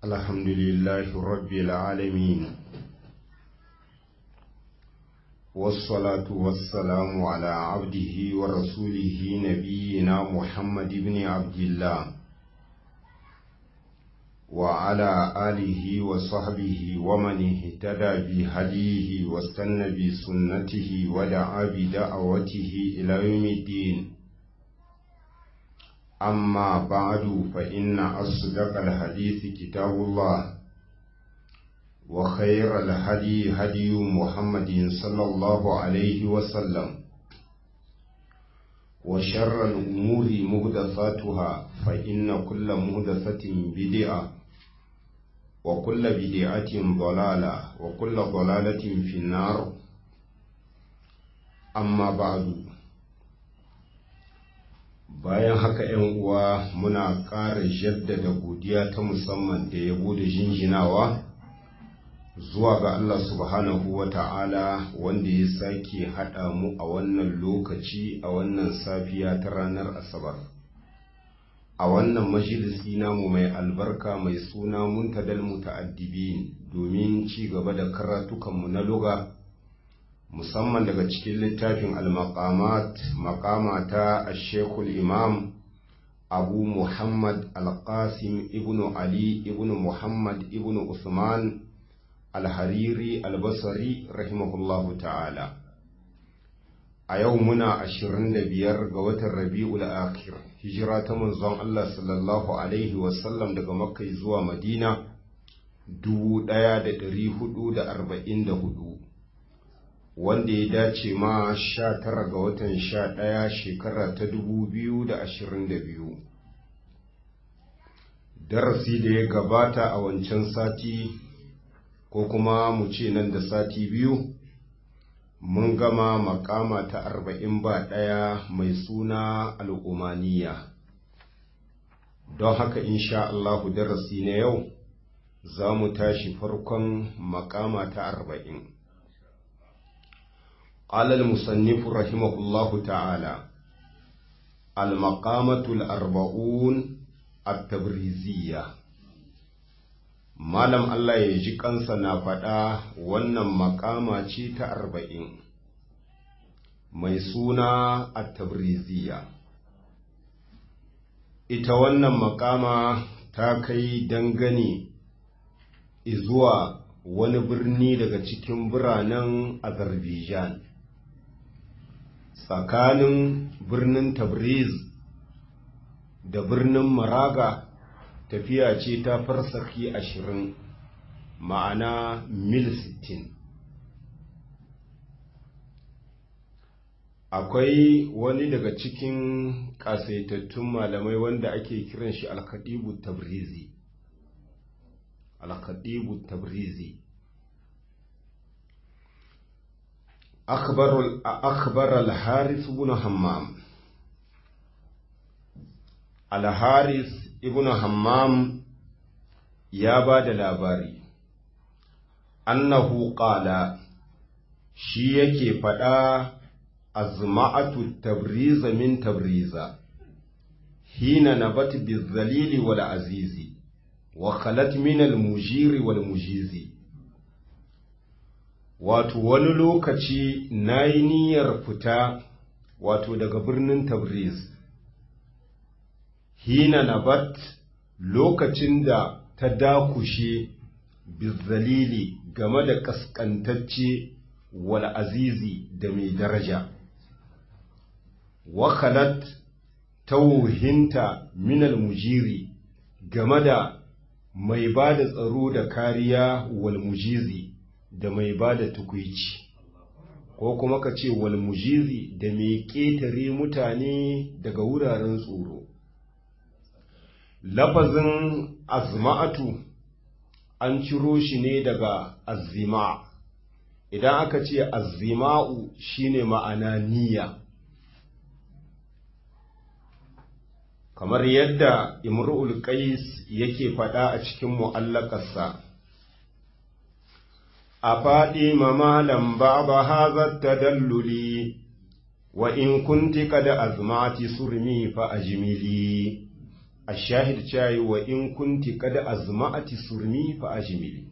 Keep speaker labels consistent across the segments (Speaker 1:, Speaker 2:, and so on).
Speaker 1: الحمد لله رب العالمين والصلاة والسلام على عبده ورسوله نبينا محمد بن عبد الله وعلى آله وصحبه ومن اهتدى بهديه واستنى بسنته ودعا بدعوته إلى يوم الدين أما بعد فإن أصدق الحديث كتاب الله وخير الهدي هدي محمد صلى الله عليه وسلم وشر الأمور مهدثاتها فإن كل مهدثة بدعة وكل بدعة ضلالة وكل ضلالة في النار أما بعد bayan haka ‘yan uwa muna ƙara jaddada godiya ta musamman da yabo da jinjinawa zuwa ga Allah subhanahu wa ta'ala wanda ya sake haɗa mu a wannan lokaci a wannan safiya ta ranar asabar a wannan majalisi namu mai albarka mai suna muntadal muta'addibi domin ci gaba da karatukanmu na luga musamman daga cikin littafin al-maqamat maqama ta shekul imam abu muhammad al-qasim ibnu ali ibnu muhammad ibnu usman al-hariri al-basri rahimahullahu ta'ala a yau muna ashirin da biyar ga watan rabi'ul akhir hijira ta manzon Allah sallallahu alaihi wasallam daga makka zuwa madina dubu ɗaya da ɗari hudu da arba'in da hudu wanda ya dace ma sha tara ga watan sha ɗaya shekara ta dubu biyu da ashirin da biyu darasi da ya gabata a wancan sati ko kuma mu ce nan da sati biyu mun gama makama ta arba'in ba ɗaya mai suna al'umaniya don haka insha Allahu darasi na yau za mu tashi farkon makama ta arba'in قال المصنف رحمه الله تعالى المقامة الأربعون التبريزية Malam Allah ya ji kansa na faɗa wannan makama ce ta arba'in mai suna a tabriziya. Ita wannan makama ta kai dangane izuwa wani birni daga cikin biranen Azerbaijan. Tsakanin birnin Tabriz da birnin Maraga tafiya ce ta farsaki ashirin ma'ana mil sittin akwai wani daga cikin ƙasaitattun malamai wanda ake kiran shi alkadibu tabrizi alkadibu tabrizi أخبر الحارث بن همام الحارث ibn hammam ya ba da labari annahu qala shi yake faɗa azma'atu tabriza min tabriza hina nabat bizalili wal azizi wa khalat min al mujiri wal mujizi wato wani lokaci nayi niyyar fita wato daga birnin tabriz hina nabat lokacin da ta dakushe bizzalili game da kaskantacce wal azizi da mai daraja wakalat tauhinta minal mujiri game da mai ba da tsaro da kariya wal mujizi da mai ba da tukwici ko kuma ka ce wal mujizi da mai ƙetare mutane daga wuraren tsoro lafazin azma'atu an ciro shi ne daga azima idan aka ce azima'u shine ma'ana niyya kamar yadda imru'ul qais yake faɗa a cikin mu'allakarsa a faɗi mamalan baba haza tadalluli wa in kunti kada azmati surmi fa ajmili a shahid cayi wa in kunti kada azma'ati surmi fa ajmili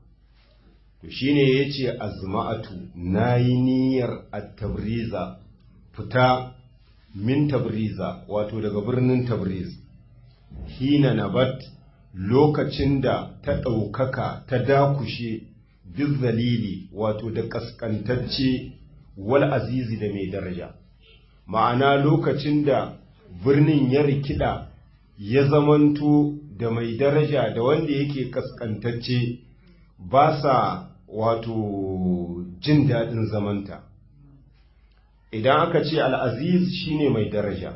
Speaker 1: to shine yace azma'atu nayi niyyar at-tabriza fita min tabriza wato daga birnin tabriz hina nabat lokacin da ta ɗaukaka ta dakushe bizzalili wato da ƙasƙantacce wal azizi da mai daraja ma'ana lokacin da birnin ya rikida ya zamanto da mai daraja da wanda yake ƙasƙantacce ba sa wato jin daɗin zamanta idan aka ce al'aziz shine mai daraja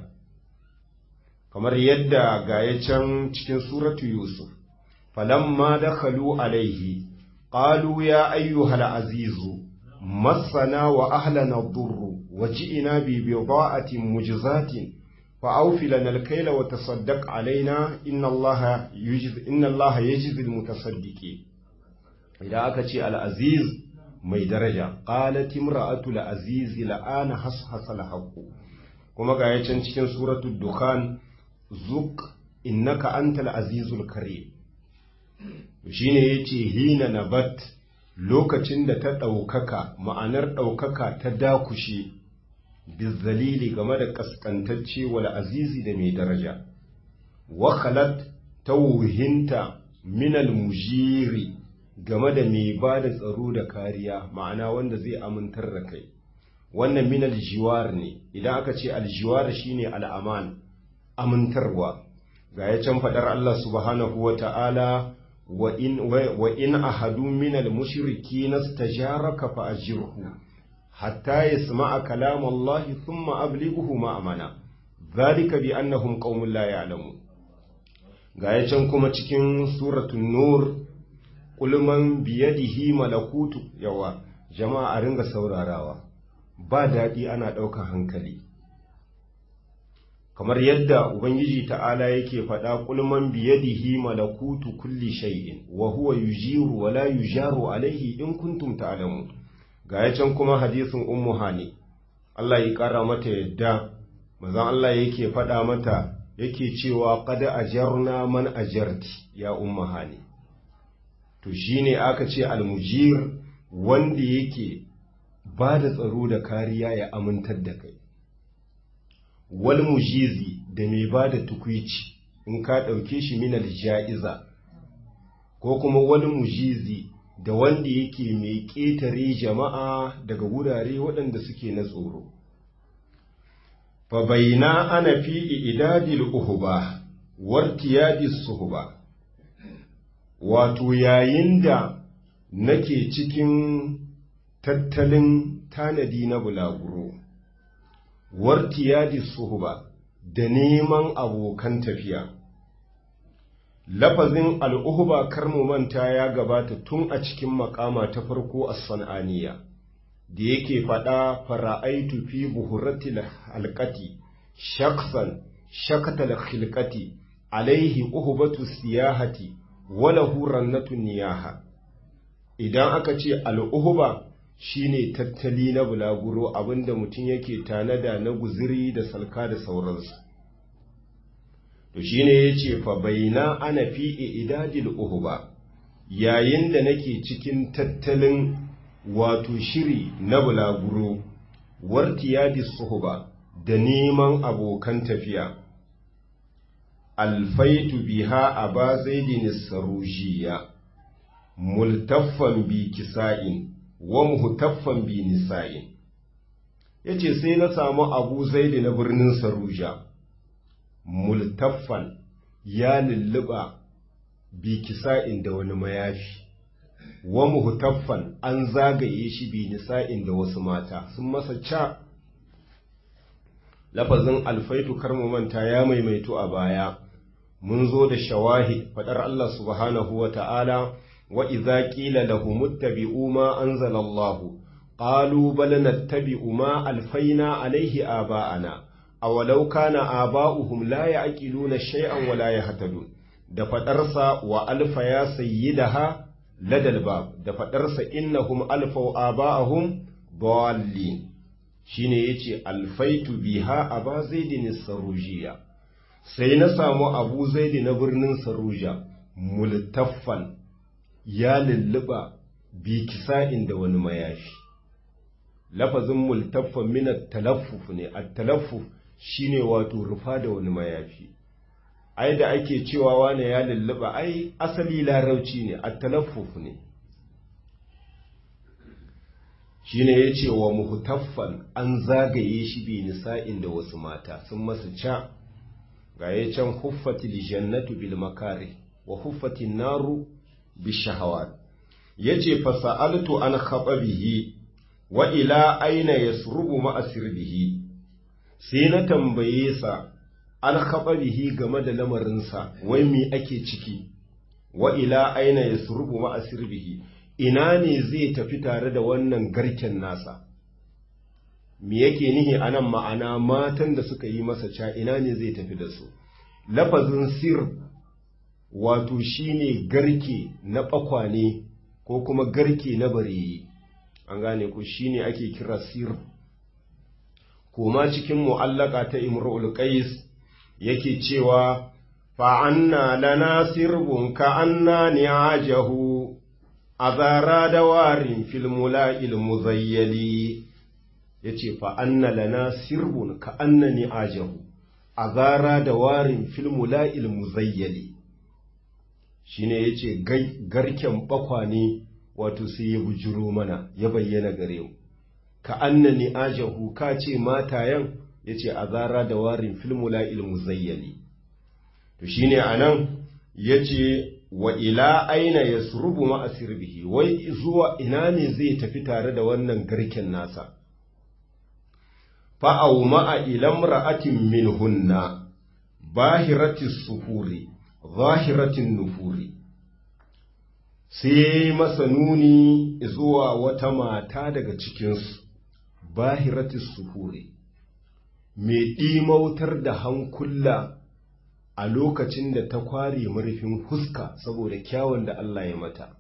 Speaker 1: kamar yadda gaya can cikin suratu Yusuf, falamma dakhalu alaihi, qalu ya ayyuhal azizu, masana wa ahlana durru, wa ji'ina bi bida'atin mujzatin, fa awfi lana al-kayla wa tasaddaq alaina inna Allaha yujiz inna Allaha yajzil mutasaddiqin. Idan aka ce al-aziz mai daraja, qalat imra'atu al-aziz la'ana hashasa al-haqqu. Kuma ga can cikin suratul Dukhan zuk innaka antal azizul karim shine yace hina nabat lokacin da ta ɗaukaka ma'anar ɗaukaka ta dakushe bizzalili game da kaskantacce wal azizi da mai daraja wa khalat tawhinta minal mujiri game da mai ba da tsaro da kariya ma'ana wanda zai amintar da kai wannan minal jiwar ne idan aka ce aljiwar shine al'aman amintarwa ga ya can faɗar Allah subhanahu wa ta'ala wa in ahadu minal mushriki na stajaraka fa ajirhu hatta ya sama'a kalam Allah thumma ablighuhu ma'amana zalika bi annahum qaumun la ya'lamu ga ya can kuma cikin suratul nur qul man biyadihi malakutu yawa jama'a a ringa saurarawa ba daɗi ana ɗaukar hankali kamar yadda Ubangiji ta'ala yake faɗa kulman biyadihi malakutu kulli shay'in wa huwa yujiru wa la yujaru alaihi in kuntum ta'lamu ga yacan kuma hadisin ummu hani Allah ya ƙara mata yadda manzon Allah yake faɗa mata yake cewa qad ajarna man ajarti ya ummu hani to shine aka ce almujir wanda yake ba da tsaro da kariya ya amintar da kai wal mujizi da mai ba da tukwici in ka ɗauke shi minal ja'iza ko kuma wal mujizi da wanda yake mai ƙetare jama'a daga wurare waɗanda suke na tsoro fa baina ana fi idadil uhuba wartiyadis suhuba wato yayin da nake cikin tattalin tanadi na bulaguro wartiyadi suhuba da neman abokan tafiya lafazin al'uhuba karmu manta ya gabata tun a cikin makama ta farko a san'aniya da yake faɗa fara'aitu fi buhuratil halkati shaksan shakatal khilkati alaihi uhubatu siyahati wala hurannatu niyaha idan aka ce al'uhuba shine tattali na bulaguro abinda mutum yake tanada na guziri da salka da sauransu to shine yace fa baina ana fi idadil uhuba yayin da nake cikin tattalin wato shiri na bulaguro wartiyadis suhuba da neman abokan tafiya alfaitu biha aba zaidin sarujiya multaffan bi kisa'in wa muhtaffan bi nisa'in yace sai na samu Abu Zaid na birnin Saruja multaffan ya lulluba bi kisa'in da wani mayafi wa muhtaffan an zagaye shi bi nisa'in da wasu mata sun masa ca lafazin alfaitu karmu manta ya maimaito a baya mun zo da shawahid fadar Allah subhanahu wa ta'ala وإذا قيل لهم اتبعوا ما أنزل الله قالوا بل نتبع ما ألفينا عليه آباءنا أولو كان آباؤهم لا يعقلون شيئا ولا يهتدون da faɗarsa wa alfa ya sayyidaha ladal bab da faɗarsa innahum alfau aba'ahum dallin shine yace alfaitu biha aba zaidin sarujiya sai na samu abu zaidi na birnin saruja multaffan ya lulluɓa bi kisa'in da wani mayafi lafazin multaffan minat talaffuf ne a talaffuf shine wato rufa da wani mayafi ai da ake cewa wane ya lulluɓa ai asali larauci ne a talaffuf ne shine ya ce wa muhtaffan an zagaye shi bi nisa'in da wasu mata sun masa ca ga ya can huffatil jannatu bil makari wa huffatin naru bi shahawat yace fasa'altu an khababihi wa ila aina yasrubu ma asirbihi sai na tambaye sa an khababihi game da lamarinsa wai me ake ciki wa ila aina yasrubu ma asirbihi ina ne zai tafi tare da wannan garken nasa me yake nihi anan ma'ana matan da suka yi masa ca ina ne zai tafi da su lafazin sir wato shine garke na bakwane ko kuma garke na bareyi an gane ku shine ake kira sir koma cikin mu'allaka ta imrul qais yake cewa fa anna lana sirbun ka anna ni'ajahu azara da warin fil mula'il muzayyali yace fa anna lana sirbun ka anna ni'ajahu azara da warin fil mula'il muzayyali shine yace garken bakwane wato sai ya bujiro mana ya bayyana gare mu ka annani ajahu ka ce matayan yace azara da warin fil mula'il muzayyali to shine anan yace wa ila aina yasrubu ma asirbihi wai zuwa ina ne zai tafi tare da wannan garken nasa fa aw ma'a ila imra'atin minhunna bahiratis suhuri zahiratin nufuri sai masa nuni zuwa wata mata daga cikinsu bahiratis suhuri mai ɗimautar da hankula a lokacin da ta kware marfin huska saboda kyawun da Allah ya mata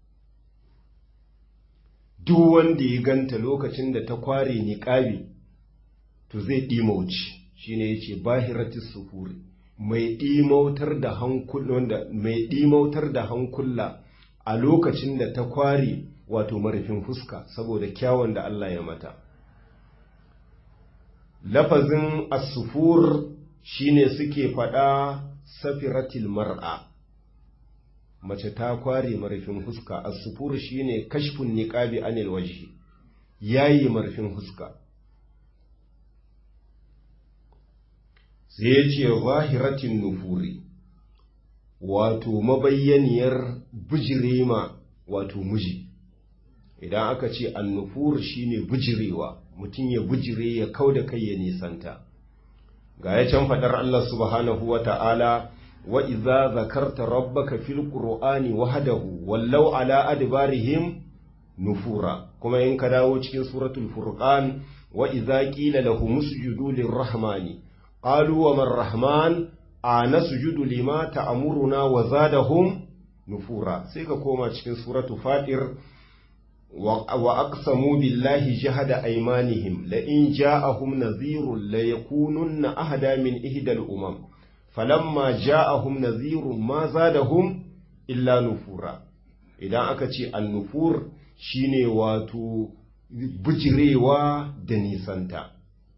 Speaker 1: duk wanda ya ganta lokacin da ta kware niƙabi to zai ɗimauci shine yace bahiratis suhuri mai ɗimautar da hankula mai ɗimautar da hankula a lokacin da ta kware wato marfin fuska saboda kyawun da Allah ya mata lafazin asufur shine suke faɗa safiratil mar'a mace ta kware marfin fuska asufur shine kashfun niqabi anil wajhi yayi marfin fuska sai ya ce zahiratin nufuri wato mabayyaniyar bijirema wato miji idan aka ce annufur shine bijirewa mutum ya bijire ya kau da kai ya nisanta ga ya can faɗar Allah subhanahu wa ta'ala wa iza zakarta rabbaka fil qur'ani wahdahu wallau ala adbarihim nufura kuma in ka dawo cikin suratul furqan wa iza qila lahum usjudu lirrahmani qalu wa man rahman a nasjudu lima ta'muruna wa zadahum nufura sai ka koma cikin suratu fatir wa aqsamu billahi jahada aymanihim la in ja'ahum nadhirun la yakununna ahda min ihdal umam falamma ja'ahum nadhirun ma zadahum illa nufura idan aka ce an-nufur shine wato bijirewa da nisanta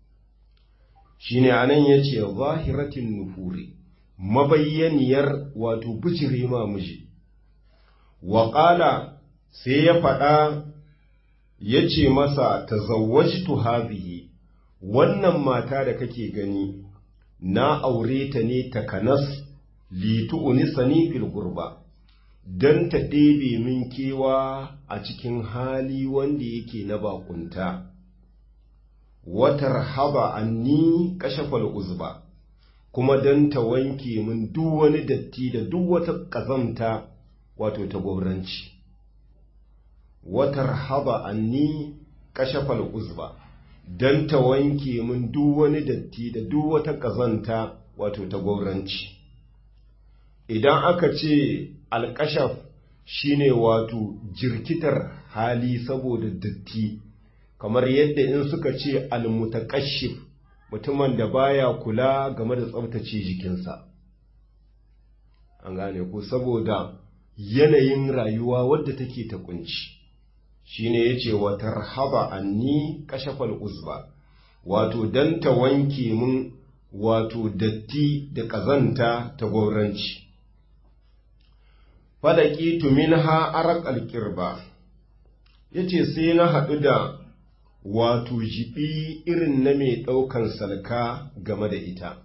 Speaker 1: shine anan yace zahiratin nufuri mabayyaniyar wato bijire ma miji wa qala sai ya faɗa yace masa tazawwajtu hadhihi wannan mata da kake gani na aure ta ne takanas li tu'nisani fil gurba dan ta ɗebe min kewa a cikin hali wanda yake na bakunta watar haba anni kashafal uzba kuma don ta wanke min duk wani datti da duk wata ƙazamta wato ta gwauranci watar haba anni kashafal uzba don ta wanke min duk wani datti da duk wata ƙazanta wato ta gwauranci idan aka ce alƙashaf shine wato jirkitar hali saboda datti kamar yadda in suka ce almutakashif mutumin da baya kula game da tsabtace jikinsa an gane ku saboda yanayin rayuwa wadda take ta kunci shine yace wa tarhaba anni kashafal uzba wato dan ta wanke mun wato datti da kazanta ta gauranci fadaqitu minha arqal qirba yace sai na haɗu da wato jibi irin na mai ɗaukan salka game da ita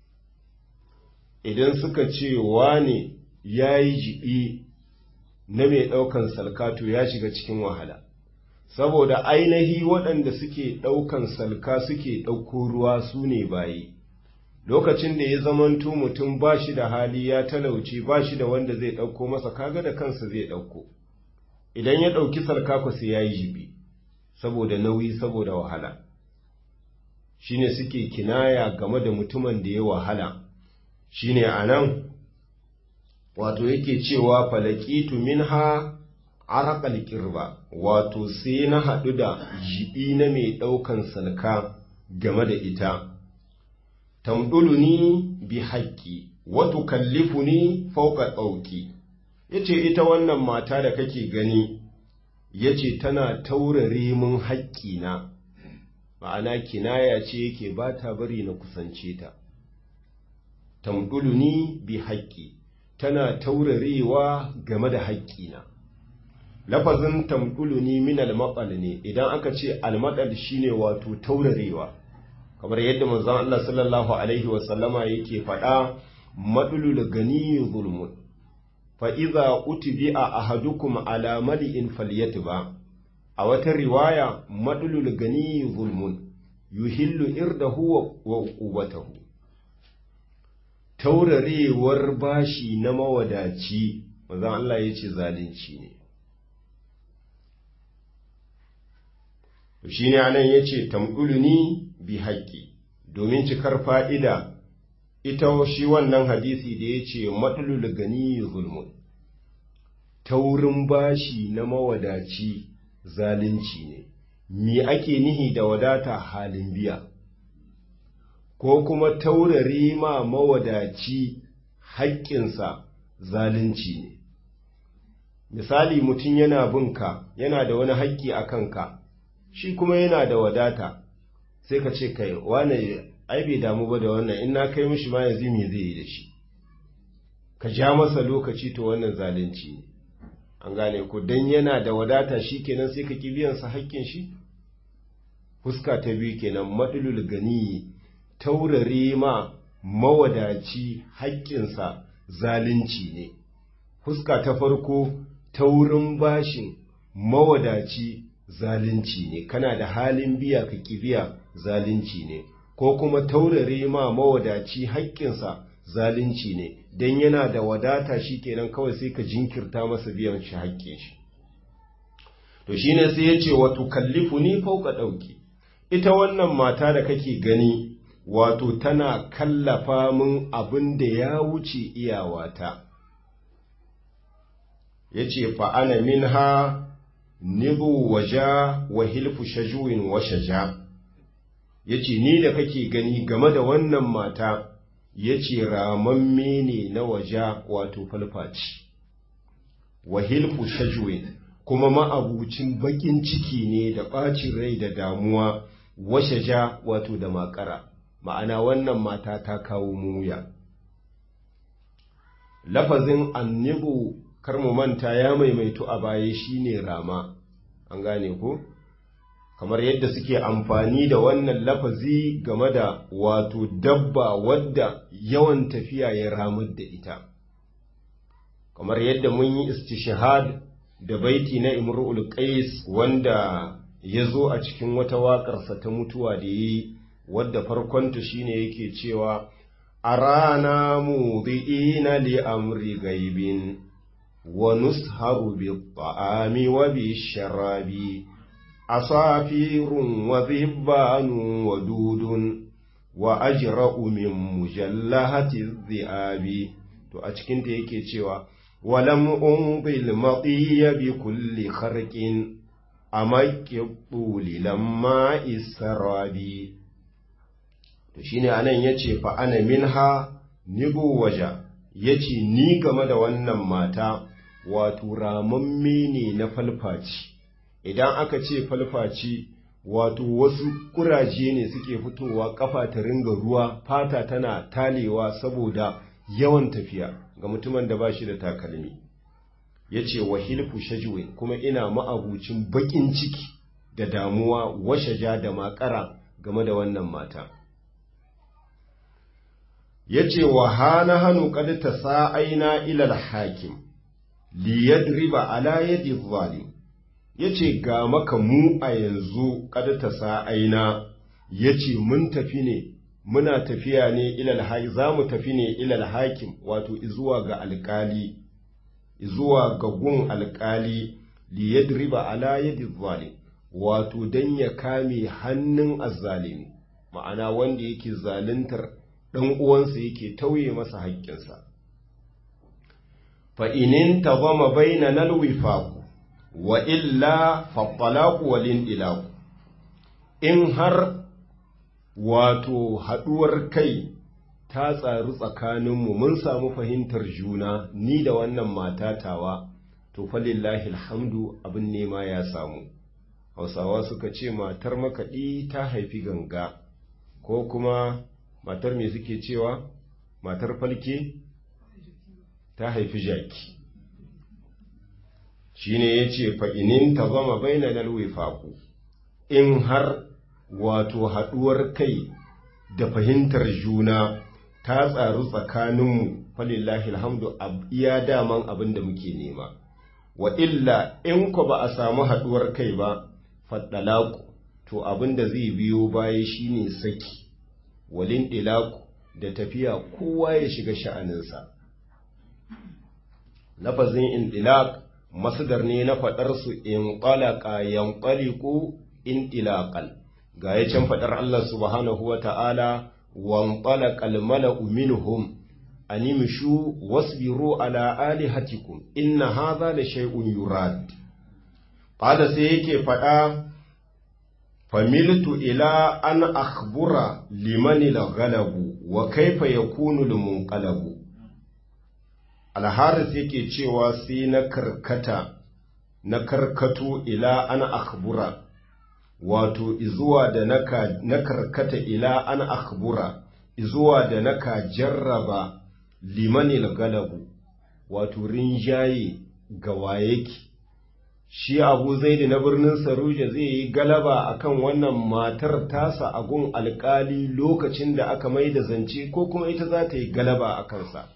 Speaker 1: idan suka ce wane ya yi jibi na mai ɗaukan salka to ya shiga cikin wahala saboda ainihi waɗanda suke ɗaukan salka suke ɗauko ruwa su ne bayi lokacin da ya zamanto mutum ba shi da hali ya talauci ba shi da wanda zai ɗauko masa kaga da kansa zai ɗauko idan ya ɗauki salka ku sai ya yi jibi saboda nauyi saboda wahala shine suke kinaya game da mutumin da ya wahala shine anan wato yake cewa falakitu minha araqal qirba wato sai na haɗu da jibi na mai ɗaukan salka game da ita tamduluni bi haqqi wa tukallifuni fawqa ɗauki yace ita wannan mata da kake gani yace tana taurare mun haƙƙina ma'ana kinaya ce yake ba ta bari na kusance ta tamduluni bi haƙƙi tana taurarewa game da haƙƙina lafazin tamduluni min almaɗal ne idan aka ce almaɗal shine wato taurarewa kamar yadda manzon Allah sallallahu alaihi wasallama yake faɗa madulul gani zulmun fa iza utbi'a ahadukum ala mali'in falyatba a wata riwaya madulul gani zulmun yuhillu irdahu wa uqubatahu taurarewar bashi na mawadaci manzon Allah yace zalunci ne to shine anan yace tamduluni bi haqqi domin cikar fa'ida ita shi wannan hadisi da yace madulul gani zulmun taurin bashi na mawadaci zalunci ne me ake nihi da wadata halin biya ko kuma taurare ma mawadaci haƙƙinsa zalunci ne misali mutum yana binka yana da wani haƙƙi a kanka shi kuma yana da wadata sai ka ce kai wane ai bai damu ba da wannan in na kai mishi ma yanzu me zai yi da shi ka ja masa lokaci to wannan zalunci ne an gane ku dan yana da wadata shi kenan sai ka ki biyan sa haƙƙin shi fuska ta biyu kenan madulul gani taurare ma mawadaci haƙƙinsa zalunci ne fuska ta farko taurin bashin mawadaci zalunci ne kana da halin biya ka ki biya zalunci ne ko kuma taurare ma mawadaci haƙƙinsa zalunci ne don yana da wadata shi kenan kawai sai ka jinkirta masa biyan shi haƙƙin shi to shine sai ya ce wato kallifu ni fauka ɗauki ita wannan mata da kake gani wato tana kallafa min abin da ya wuce iyawata ya ce fa'ana min ha nibu waja wa hilfu shajuwin wa shaja ya ce ni da kake gani game da wannan mata ya ce ramamme ne na waja wato falfaci wa hilfu shajuwin kuma ma'abucin baƙin ciki ne da ɓacin rai da damuwa wa shaja wato da makara ma'ana wannan mata ta kawo muya lafazin annibu kar mu manta ya maimaitu a baya shine rama an gane ko kamar yadda suke amfani da wannan lafazi game da wato dabba wadda yawan tafiya ya ramar da ita kamar yadda mun yi istishhad da baiti na imru'ul qais wanda ya zo a cikin wata waƙarsa ta mutuwa da yi wadda farkonta shine yake cewa a rana mudi'ina li amri gaibin wa nusharu bi ta'ami wa bi sharabi asafirun wa dhibbanun wa dudun wa ajra'u min mujallahati dhi'abi to a cikin ta yake cewa walam umbil matiya bi kulli kharqin amakki lamma israbi to shine anan yace fa ana minha nibu waja yace ni game da wannan mata wato ramamme ne na falfaci idan aka ce falfaci wato wasu kuraje ne suke fitowa kafa ta ringa ruwa fata tana talewa saboda yawan tafiya ga mutumin da ba shi da takalmi ya ce wa hilfu shajwe kuma ina ma'abucin baƙin ciki da damuwa washaja da makara game da wannan mata ya ce wa hana hannu ƙad ta sa'aina ilal hakim liyadriba ala yadi zalim ya ce ga maka mu a yanzu ƙad ta sa'aina ya ce mun tafi ne muna tafiya ne ilal hakim za mu tafi ne ilal hakim wato izuwa ga alƙali zuwa ga gun alƙali liyadriba ala yadi zalim wato don ya kame hannun azzalimi ma'ana wanda yake zaluntar ɗan uwansa yake tauye masa haƙƙinsa fa inin tazama baina nalwifaku wa illa fattalaku walin ilaku in har wato haɗuwar kai ta tsaru tsakaninmu mun samu fahimtar juna ni da wannan matatawa to falillahi alhamdu abin nema ya samu hausawa suka ce matar makaɗi ta haifi ganga ko kuma matar me suke cewa matar falke ta haifi jaki shi ne ya ce fa'inin ta zama baina nalwifaku in har wato haɗuwar kai da fahimtar juna ta tsaru tsakaninmu falillahi alhamdu iya daman abin da muke nema wa illa in ku ba a samu haɗuwar kai ba faɗalaku to abin da zai biyo baya shine saki walin ilaku da tafiya kowa ya shiga sha'aninsa lafazin indilaq masdar ne na faɗar su in qalaqa yanqaliqu indilaqan ga ya can faɗar Allah subhanahu wa ta'ala wan qalaqal mala'u minhum animshu wasbiru ala alihatikum inna hadha la shay'un yurad qala sai yake faɗa familtu ila an akhbura liman al-ghalabu wa kaifa yakunu al-munqalabu al-haris yake cewa sai na karkata na karkato ila an akhbura wato izuwa da naka na karkata ila an akhbura izuwa da naka jarraba limanil galabu wato rinjaye ga wayeki shi abu zaidi na birnin saruja zai yi galaba akan wannan matar tasa a gun alkali lokacin da aka mai da zance ko kuma ita za ta yi galaba a kansa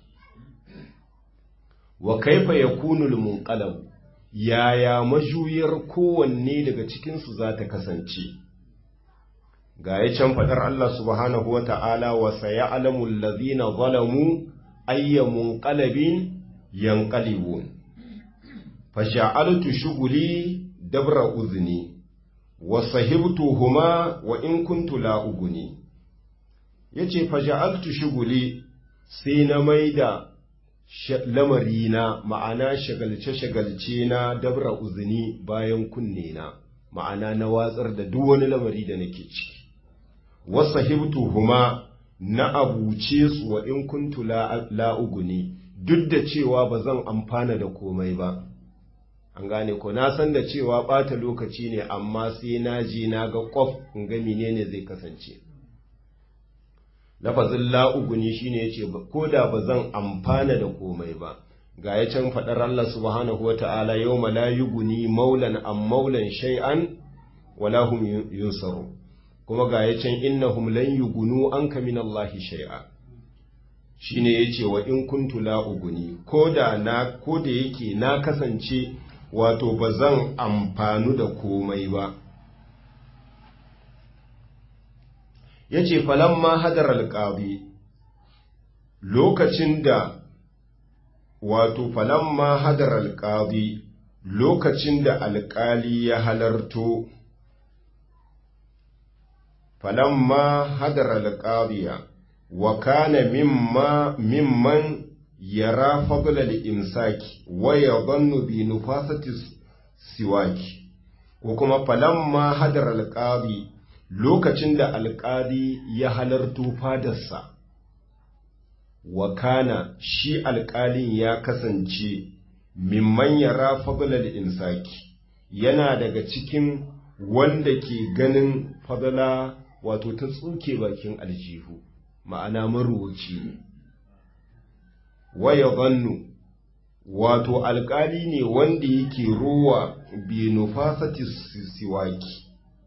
Speaker 1: wa kaifa ya kunul munqalabu yaya majuyar kowanne daga cikinsu za ta kasance ga ya can faɗar Allah subhanahu wa ta'ala wa saya alamun lazina zalamu ayyamun ƙalabin yanƙalibun fasha'altu shuguli dabra uzni wa sahibtu huma wa in kuntu la'uguni ya ce fasha'altu shuguli sai na maida lamarina ma'ana shagalce-shagalce na dabra uzuni bayan kunne na ma'ana na watsar da duk wani lamari da nake ciki wasa huma na abuce su wa in kuntu la'uguni duk da cewa ba zan amfana da komai ba an gane ko na san da cewa ɓata lokaci ne amma sai na je na ga ƙwaf in ga menene zai kasance lafazin la'uguni shine yace ko da ba zan amfana da komai ba ga ya can faɗar Allah subhanahu wa ta'ala yau la yuguni maulan an maulan shay'an wala hum yunsaru kuma ga ya can innahum lan yugunu anka min Allah shay'a shine yace wa in kuntu la'uguni ko da na ko da yake na kasance wato ba zan amfanu da komai ba ya ce falamma hadar alƙabi lokacin da wato falamma hadar alƙabi lokacin da alƙali ya halarto falamma hadar alƙabiya wa kana mimma mimman yara fadlal imsaki wa yadhannu bi nufasati siwaki ko kuma falamma hadar alƙabi lokacin da alƙali ya halarto fadarsa wa kana shi alƙalin ya kasance mimman yara fadlal insaki yana daga cikin wanda ke ganin fadala wato ta tsuke bakin aljihu ma'ana maruwaci ne waya zannu wato alƙali ne wanda yake ruwa bi nufasati siwaki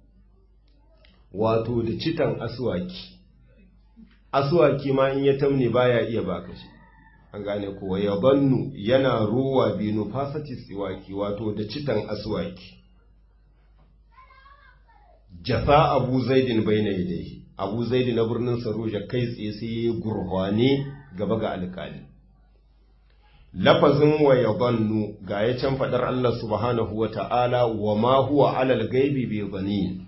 Speaker 1: wato da citan aswaki aswaki ma in ya tamne baya iya baka shi an gane kuwa ya bannu yana ruwa bi nufasati siwaki wato da citan aswaki jasa abu zaidin bai na yadai abu zaidi na birnin saruja kai tsaye sai ya gurhwane gaba ga alkali lafazin wa ya bannu ga ya can faɗar Allah subhanahu wa ta'ala wa ma huwa alal gaibi bai bani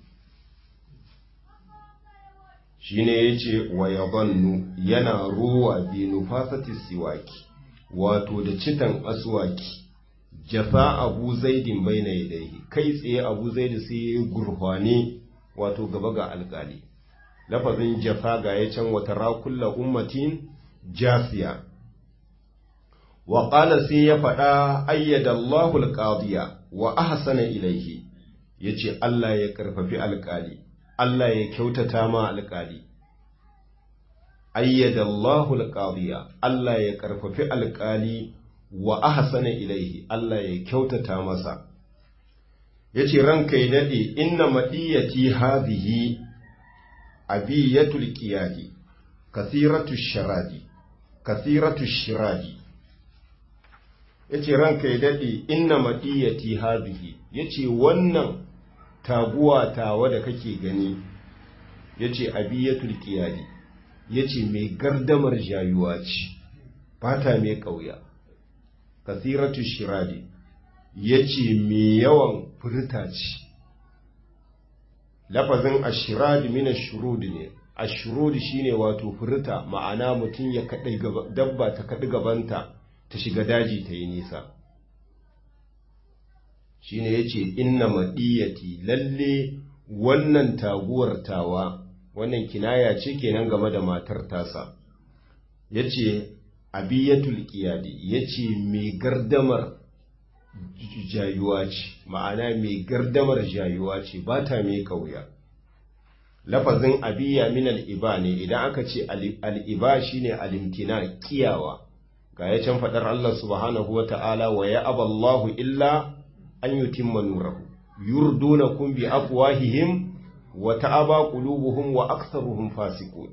Speaker 1: shi ne ya ce wa ya bannu yana ruwa bi nufasati siwaki wato da citan aswaki jasa abu zaidin bai na yadaihi kai tsaye abu zaidi sai ya gurfane wato gaba ga alkali lafazin jafa ga ya can wata rakulla ummatin jasiya wa ƙala sai ya faɗa ayyada Allahul qadiya wa ahsana ilaihi yace Allah ya karfafi alkali Allah ya kyautata ma alkali ayyada Allahul qadiya Allah ya karfafi alkali wa ahsana ilaihi Allah ya kyautata masa yace ranka ya dade inna madiyati hadhihi abiyatul qiyadi kathiratu sharadi kathiratu shiradi yace ranka ya dade inna madiyati hadhihi yace wannan taguwa tawa da kake gani yace abiyatul qiyadi yace mai gardamar jayuwa ce fata mai kauya kasiratu shiradi yace mai yawan furta ce lafazin ashiradi min ashurud ne ashurud shine wato furta ma'ana mutum ya kadai dabba ta kadi gabanta ta shiga daji ta yi nisa shine yace inna madiyati lalle wannan taguwar tawa wannan kinaya ce kenan game da matar tasa yace abiyatul qiyadi yace mai gardamar jayuwa ce ma'ana mai gardamar jayuwa ce ba ta mai kauya lafazin abiya min al'iba ne idan aka ce al'iba shine alimtina kiyawa ga ya can faɗar Allah subhanahu wa ta'ala wa ya aballahu illa an yutimma nurahu yurdunakum bi afwahihim wa ta'aba qulubuhum wa aktharuhum fasiqun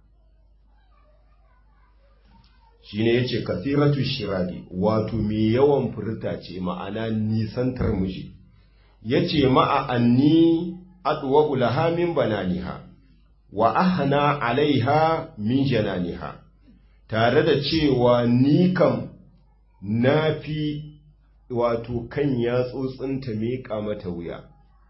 Speaker 1: shine yace kathiratu shiradi wato mai yawan furta ce ma'ana nisantar miji yace ma'a anni adwa ulaha min bananiha wa ahna alaiha min jananiha tare da cewa ni kam nafi wato kan yatsotsinta miƙa mata wuya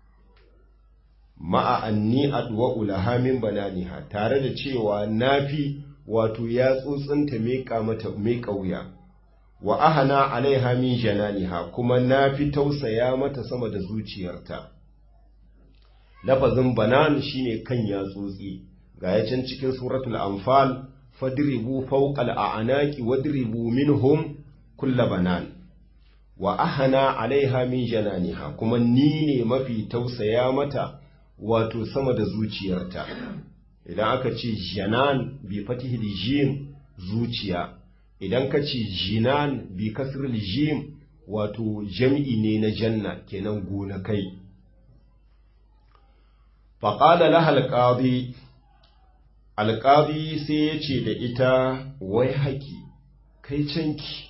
Speaker 1: ma'a anni adwa ulaha min bananiha tare da cewa nafi wato ya tsotsinta meƙa mata meƙa wuya wa ahana alaiha min jananiha kuma na fi tausaya mata sama da zuciyarta lafazin banan shine kan ya tsotsi ga ya can cikin suratul anfal fadribu fawqal a'naqi wadribu minhum kulla banan wa ahana alaiha min jananiha kuma ni ne mafi tausaya mata wato sama da zuciyarta idan aka ce janan bi fatihil jim zuciya idan ka ce jinan bi kasril jim wato jam'i ne na janna kenan gonakai faƙala laha alƙadi alƙadi sai ya ce da ita wai haƙi kai canki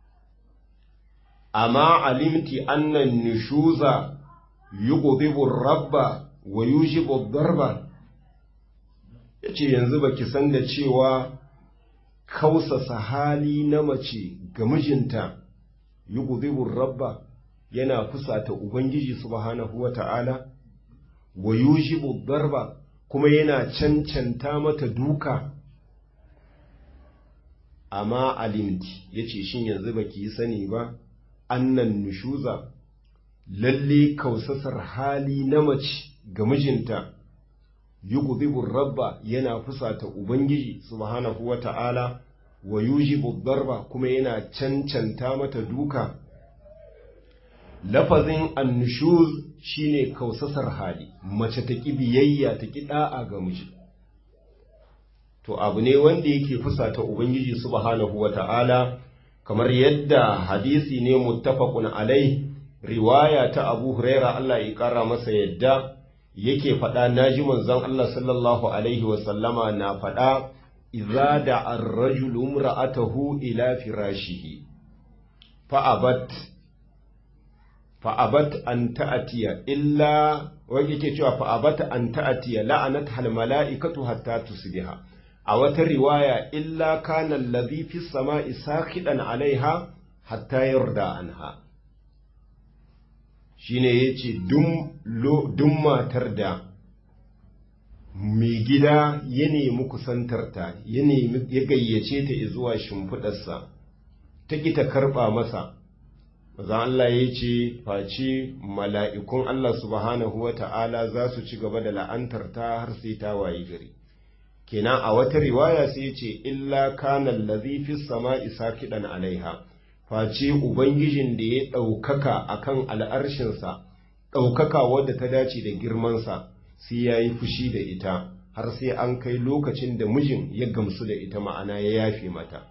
Speaker 1: amma alimti annan nishuza yughdibu rabba wa yujibu darba ya ce yanzu ba ki san da cewa kausasa hali na mace ga mijinta yi rabba yana fusata Ubangiji subhanahu wa ta'ala, wa yujibu darba kuma yana cancanta mata duka, amma alimti ya ce shin yanzu ba ki yi sani ba, annan nushuza, lalle kausasar hali na mace ga mijinta. yughdibu rabba yana fusata ubangiji subhanahu wata'ala wa yujibu darba kuma yana cancanta mata duka lafazin annushuz shine kausasar hali mace ta ki biyayya ta ki da'a ga miji to abu ne wanda yake fusata ubangiji subhanahu wata'ala kamar yadda hadisi ne muttafaqun alai riwaya ta Abu Huraira Allah ya kara masa yadda yake faɗa naji manzon Allah sallallahu alaihi wa sallama na faɗa idza da ar-rajulu imra'atahu ila firashihi fa abat fa abat an ta'atiya illa wani yake cewa fa abat an ta'atiya la'anat hal mala'ikatu hatta tusbiha a wata riwaya illa kana allazi fi sama'i sakidan alaiha hatta yarda anha shine yace dum dum matar da mai gida ya nemi kusantarta ya nemi ya gayyace ta zuwa shimfiɗarsa ta ki ta karɓa masa maza Allah ya ce face mala'ikun Allah subhanahu wa ta'ala za su ci gaba da la'antar ta har sai ta wayi gari kenan a wata riwaya sai ce illa kana allazi fi sama'i sakidan alaiha face ubangijin da ya ɗaukaka akan al'arshinsa ɗaukaka wadda ta dace da girmansa sai ya yi fushi da ita har sai an kai lokacin da mijin ya gamsu da ita ma'ana ya yafe mata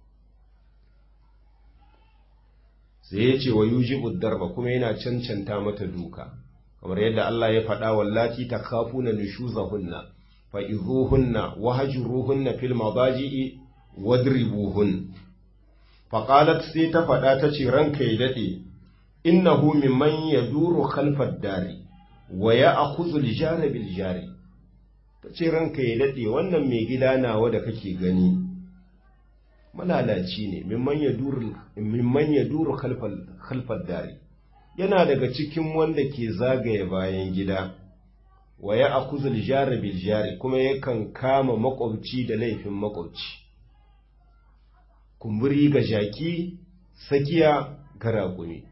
Speaker 1: sai ya ce wa yujibu darba kuma yana cancanta mata duka kamar yadda Allah ya faɗa wallati takafuna nushuzahunna fa'izuhunna wahajuruhunna fil mabaji'i wadribuhun faƙalat sai ta faɗa ta ce ranka ya daɗe innahu mimman ya duro kalfar dari wa ya akuzu lijara bil jari ta ce ranka ya daɗe wannan mai gida nawa da kake gani malalaci ne mimman ya duro kalfar dari yana daga cikin wanda ke zagaye bayan gida wa ya akuzul jari bil jari kuma yakan kama makwabci da laifin makwabci kumburi ga jaki sakiya ga raƙumi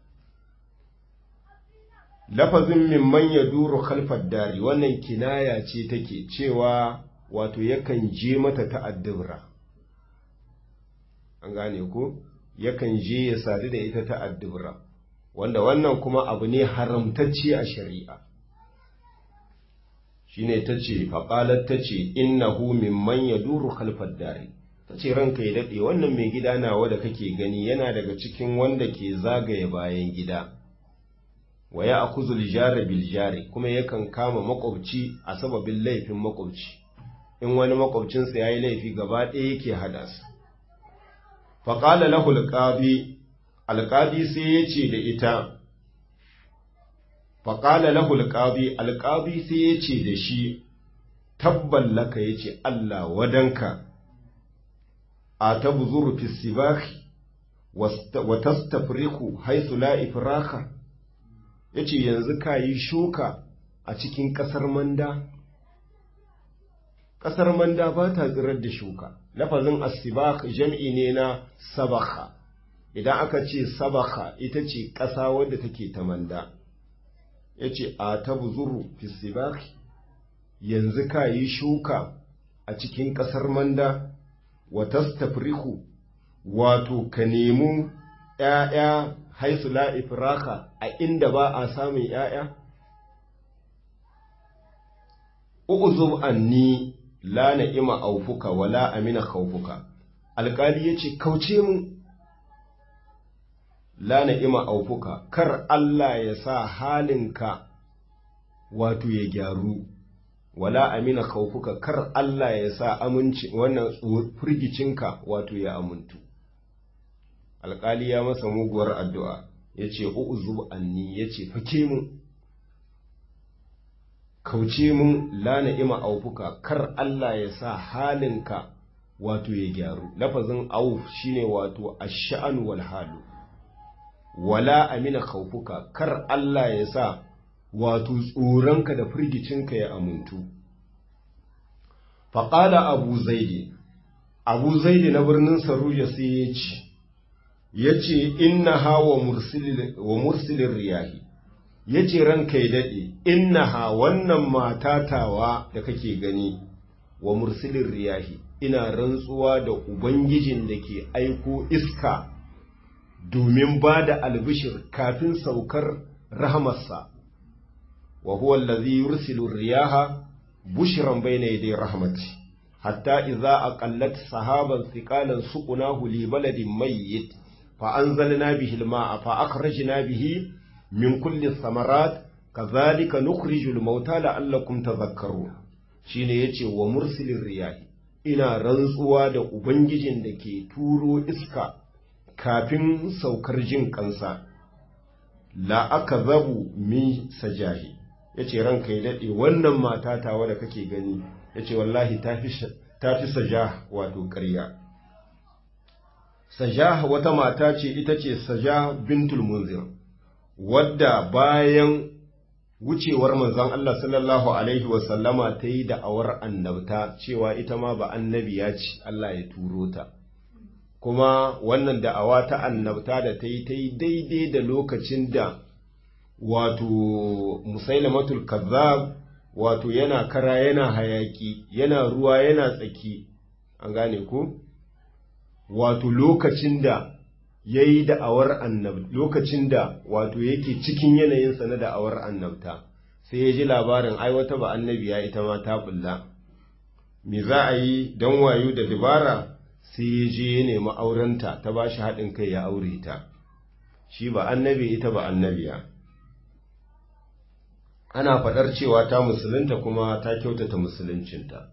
Speaker 1: lafazin mimman ya duru kalfar dari wannan kinaya ce take cewa wato yakan je mata ta'addubra an gane ko yakan je ya sadu da ita ta'addubra wanda wannan kuma abu ne haramtacce a shari'a shine ta ce faƙalar ta ce innahu mimman ya duru kalfar dari ta ce ranka ya daɗe wannan mai gida nawa da kake gani yana daga cikin wanda ke zagaye bayan gida wa ya akuzul jari bil jari kuma yakan kama makwabci a sababin laifin makwabci in wani makwabcinsa ya yi laifi gaba ɗaya yake hada su faƙala lahu alƙabi alƙabi sai ya ce da ita faƙala lahu alƙabi alƙabi sai ya ce da shi tabban laka ya ce Allah wadanka a ta buzuru fi sibaki wa tastafriku haisu la ifraka ya ce yanzu ka yi shuka a cikin ƙasar manda ƙasar manda ba ta tsirar da shuka lafazin asibak jam'i ne na sabaka idan aka ce sabaka ita ce ƙasa wadda take ta manda ya ce a ta buzuru fisibaki yanzu ka yi shuka a cikin ƙasar manda wa tastafriku wato ka nemi ‘ya'ya haisu la'ifiraka a inda ba a samun ‘ya'ya? U'uzub anni la na'ima aufuka wa la amina kaufuka, alƙali ya ce, Kauce mu, la na'ima aufuka, kar Allah ya sa halinka wato ya gyaru, wala amina kaufuka, kar Allah ya sa aminci wannan firgicinka wato ya amintu. alƙali ya masa muguwar addu'a ya ce u'uzub anni ya ce fake mun kauce mun lana ima aufuka kar Allah ya sa halinka wato ya gyaru lafazin auf shine wato ash-sha'an wal halu wala amina khawfuka kar Allah ya sa wato tsoronka da firgicinka ya amuntu faqala abu zaidi abu zaidi na birnin saruja sai ya ce ya ce inna hawa wa mursilin riyahi ya ce ranka ya daɗe innaha wannan matatawa da kake gani wa mursilin riyahi ina rantsuwa da ubangijin da ke aiko iska domin ba da albishir kafin saukar rahamarsa wa huwa allazi yursilu riyaha bushran bayna yaday rahmati hatta idza aqallat sahaban thiqalan suqnahu li baladin mayyit fa anzalna bihi al-ma'a fa akhrajna bihi min kulli thamarat kadhalika nukhrijul mauta la'allakum tadhakkarun shine yace wa mursilir riyahi ina rantsuwa da ubangijin da ke turo iska kafin saukar jin kansa la aka zabu min sajahi ya ce ranka ya daɗe wannan mata tawa da kake gani ya ce wallahi ta fi sajah wato ƙarya sajah wata mata ce ita ce sajah bintul munzir wadda bayan wucewar manzon Allah sallallahu alaihi wasallama ta yi da'awar annabta cewa ita ma ba annabiya ce Allah ya turo ta kuma wannan da'awa ta annabta da ta yi ta yi daidai da lokacin da wato musailamatul kazzab wato yana kara yana hayaki yana ruwa yana tsaki an gane ku wato lokacin da ya yi da'awar annabta lokacin da wato yake cikin yanayinsa na da'awar annabta sai ya ji labarin ai wata ba annabiya ita ma ta bulla me za a yi don wayo da dabara sai ya je ya nemi aurenta ta ba shi haɗin kai ya aure ta shi ba annabi ita ba annabiya ana faɗar cewa ta musulunta kuma ta kyautata musuluncinta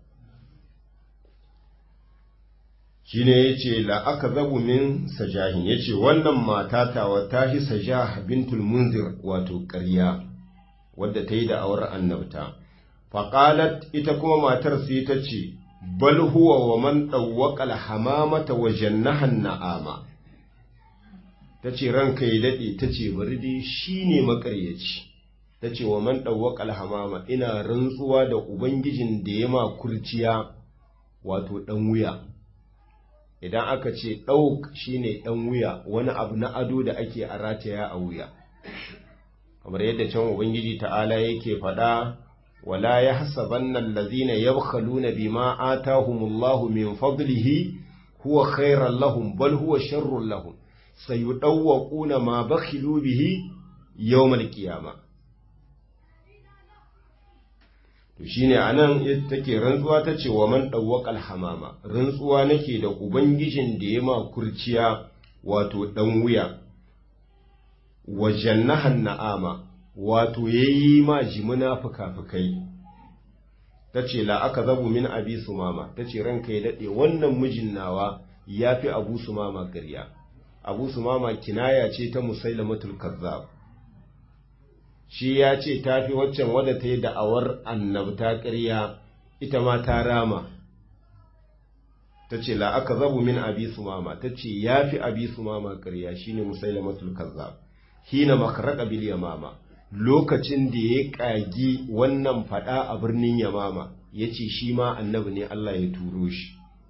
Speaker 1: shi ne ya ce la'aka zabu min sajahin ya ce wannan mata tawa ta shi sajah bintul munzir wato ƙarya wadda ta yi da awar annabta faƙalat ita kuma matar sai ta ce bal huwa wa man ɗauwaƙa alhamamata wa jannahan na'ama ta ce ranka ya daɗe ta ce bari dai shi ne maƙaryaci ta ce wa man ɗauwaƙa alhamama ina rantsuwa da ubangijin da ya ma kurciya wato ɗan wuya idan aka ce ɗauk shine ɗan wuya wani abu na ado da ake a rataya a wuya kamar yadda can ubangiji ta'ala yake faɗa wala ya hasabanna allazina yabkhaluna bima atahumullahu min fadlihi huwa khairan lahum bal huwa sharrun lahum sayudawwaquna ma bakhilu bihi yawmal qiyamah to shine anan take rantsuwa ta ce wa man dawwaqal hamama rantsuwa nake da ubangijin da ya ma kurciya wato dan wuya wa jannahan na'ama wato yayi ma jimuna fukafukai tace la aka zabu min abi sumama tace ranka ya dade wannan mijin nawa yafi abu sumama ƙarya abu sumama kinaya ce ta musailamatul kazzab shi ya ce ta fi waccan wadda ta yi da'awar annabta ƙarya ita ma ta rama ta ce la aka zabu min abi sumama ta ce ya fi abi sumama ƙarya shi ne musailamatul kazzab hina makaraka bil yamama lokacin da ya ƙagi wannan faɗa a birnin yamama ya ce shi ma annabi ne Allah ya turo shi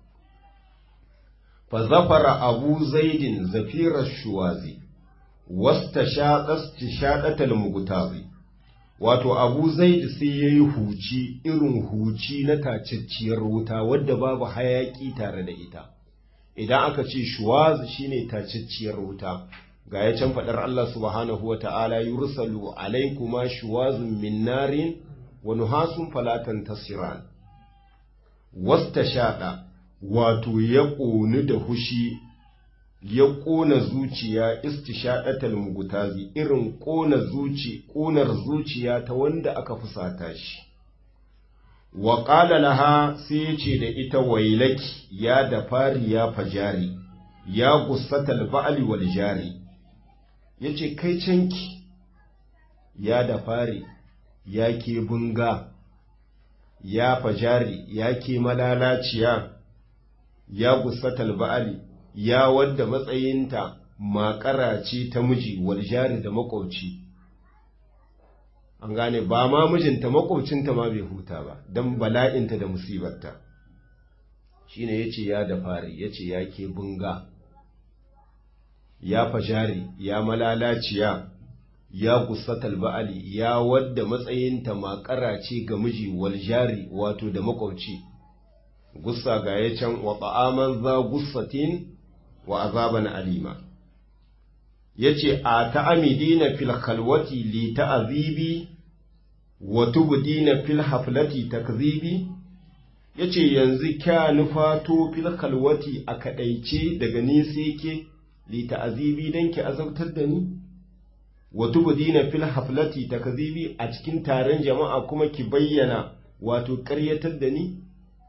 Speaker 1: fa zafara abu zaidin zafirar shuwazi wasta shaɗatal mugutazi wato abu zaid sai ya yi huci irin huci na tacacciyar wuta wadda babu hayaƙi tare da ita idan aka ce shuwaz shine tacacciyar wuta ga ya can faɗar Allah subhanahu wata'ala yursalu alaikuma shuwazun min narin wa nuhasun falatan tasiran wasta shaɗa wato ya ƙoni da hushi ya ƙona zuciya istishaɗatal mugutazi irin ƙona zuci ƙonar zuciya ta wanda aka fusata shi wa ƙala laha sai ya ce da ita wailaki ya da fari ya fajari ya gussatal ba'ali wal jari ya ce kai canki ya da fari ya ke bunga ya fajari ya ke malalaciya ya gussatal ba'ali ya wadda matsayinta makara ce ta miji wal jari da makwabci an gane ba ma mijinta makwabcinta ma bai huta ba don bala'inta da musibarta shine yace ya da fari yace ya ke bunga ya fajari ya malalaciya ya gusatal ba'ali ya wadda matsayinta makara ce ga miji wal jari wato da makwabci gussa ga ya can wa ta'aman za gussatin wa azaban alima yace a ta'amidina fil khalwati li ta'azibi wa tubdina fil haflati takzibi yace yanzu kya nufato fil khalwati a kadaice daga ni sai ke li ta'azibi dan ki azabtar da ni wa tubdina fil haflati takzibi a cikin taron jama'a kuma ki bayyana wato ƙaryatar da ni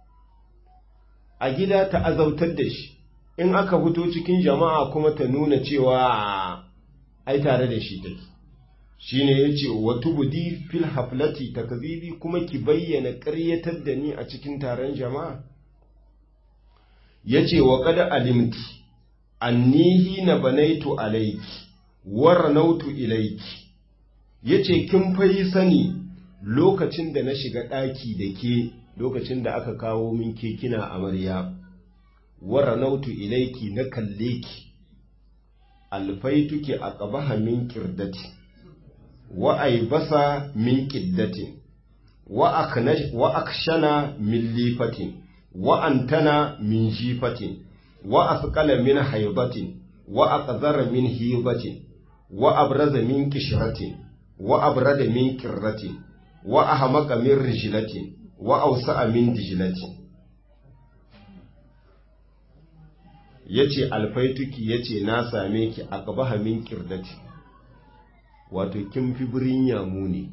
Speaker 1: a gida ta azautar da shi in aka fito cikin jama'a kuma ta nuna cewa ai tare da shi take shine yace wa tubdi fil haflati takzibi kuma ki bayyana ƙaryatar da ni a cikin taron jama'a yace wa qad alimti annihi na banaitu alayki waranautu ilayki yace kin fayi sani lokacin da na shiga ɗaki da ke lokacin da aka kawo min kekina amarya waranautu ilaiki na kalle ki alfaituki a ƙabaha min ƙirdati wa aibasa min ƙiddatin wa akshana min lifatin wa antana min jifatin wa asqala min haibatin wa aqzara min hibatin wa abraza min kishratin wa abrada min qirratin wa ahmaqa min rijlatin wa ausa'a min dijlatin yace alfaituki yace na same ki a qabaha min qirdati wato kin fi birin yamu ne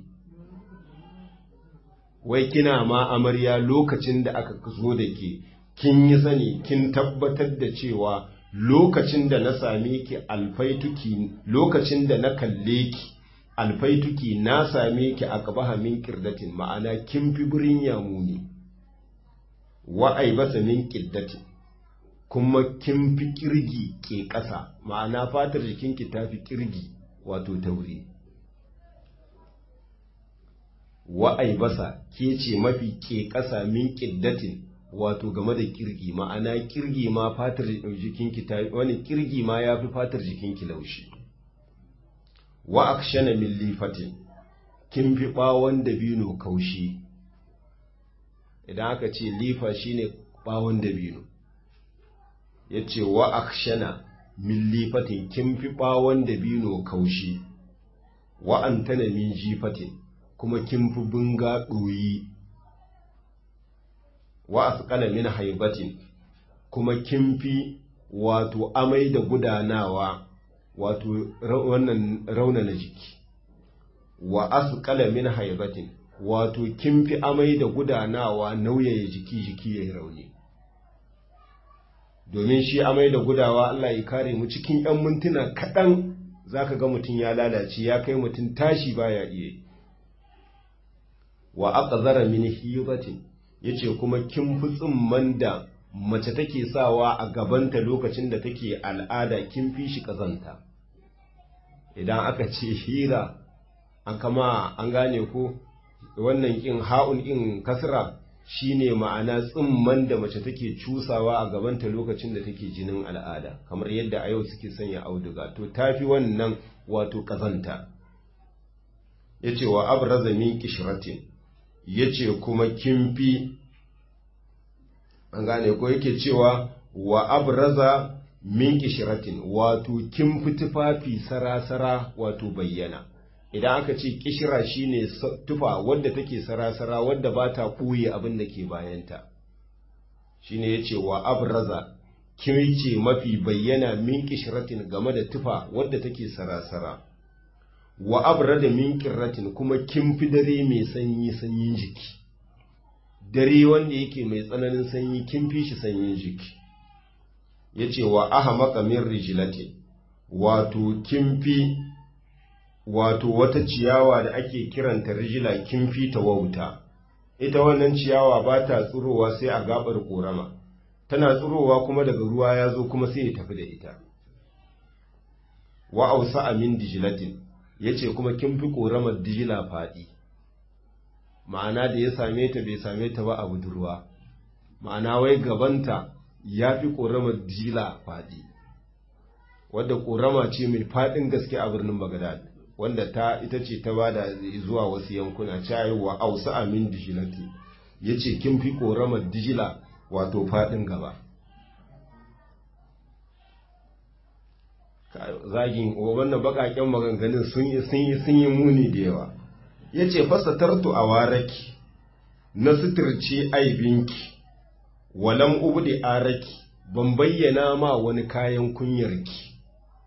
Speaker 1: wai kina ma amarya lokacin da aka zo da ke kin yi sani kin tabbatar da cewa lokacin da na same ki alfaituki lokacin da na kalle ki alfaituki na same ki a qabaha min qirdatin ma'ana kin fi birin yamu ne wa aibasa min qiddatin kuma kin fi kirgi ke ƙasa ma'ana fatar jikinki ta fi kirgi wato tauri wa'ai basa ke ce mafi ke ƙasa min ƙiddatin wato game da kirgi ma'ana kirgi ma fatar jikinki ta wani kirgi ma ya fi fatar jikinki laushi wa akshana min lifatin kin fi ɓawon dabino kaushi idan aka ce lifa shine ɓawon dabino ya ce wa akshana min lifatin kin fi ɓawon dabino kaushi wa antana min jifatin kuma kin fi bunga ɗoyi wa asqala min haibatin kuma kin fi wato amai da gudanawa wato wannan raunana jiki wa asqala min haibatin wato kin fi amai da gudanawa nauyaya jiki jiki yayi rauni domin shi amai da gudawa Allah ya kare mu cikin ‘yan mintuna kaɗan za ka ga mutum ya lalace ya kai mutum tashi baya iya wa aka zara mini hibatin ya ce kuma kin fi tsimman da mace take sawa a gabanta lokacin da take al'ada kin fi shi ƙazanta idan aka ce hira an kama an gane ko wannan ƙin ha'un ƙin kasra shine ma'ana tsimman da mace take cusawa a gabanta lokacin da take jinin al'ada kamar yadda a yau suke sanya auduga to tafi wannan wato kazanta yace wa abraza min kishratin yace kuma kimfi an gane ko yake cewa wa abraza min kishratin wato kimfi tufafi sarasara wato bayyana idan aka ce kishira shine tufa wadda take sarasara wadda ba ta ɓuye abin da ke bayanta shine ya ce wa abraza ce mafi bayyana min kishiratin game da tufa wadda take sarasara wa abrada min kirratin kuma kin fi dare mai sanyi sanyin jiki dare wanda yake mai tsananin sanyi kin fi shi sanyin jiki ya ce wa ahamaka min rijilatin wato kin fi wato wata ciyawa da ake kiranta rijila kin fita wauta ita wannan ciyawa ba ta tsurowa sai a gabar korama tana tsurowa kuma daga ruwa ya zo kuma sai ya tafi da ita wa ausa amin dijilatin yace kuma kin fi koramar dijila fadi ma'ana da ya same ta bai same ta ba a budurwa ma'ana wai gabanta ya fi koramar dijila fadi wadda korama ce mai fadin gaske a birnin Bagdad wanda ta ita ce ta bada zuwa wasu yankuna cewa ausa amin dijilati yace kin fi koramar dijila wato fadin gaba zagin wannan bakaken maganganun sun yi sun yi sun yi muni da yawa yace fasatartu a waraki na suturce aibinki walam ubdi araki ban bayyana ma wani kayan kunyarki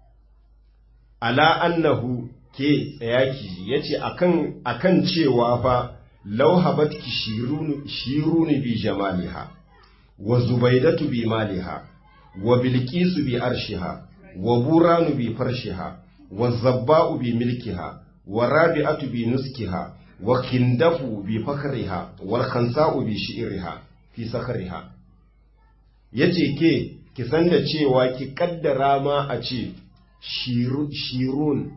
Speaker 1: ala annahu ke tsayaki yace akan akan cewa fa law habatki shirunu shiruni bi jamaliha wa zubaidatu bi maliha wa bilqisu bi arshiha wa buranu bi farshiha wa zabba'u bi milkiha wa rabi'atu bi nuskiha wa kindafu bi fakriha wal khansa'u bi shi'riha fi sakriha yace ke ki san da cewa ki kaddara ma a ce shirun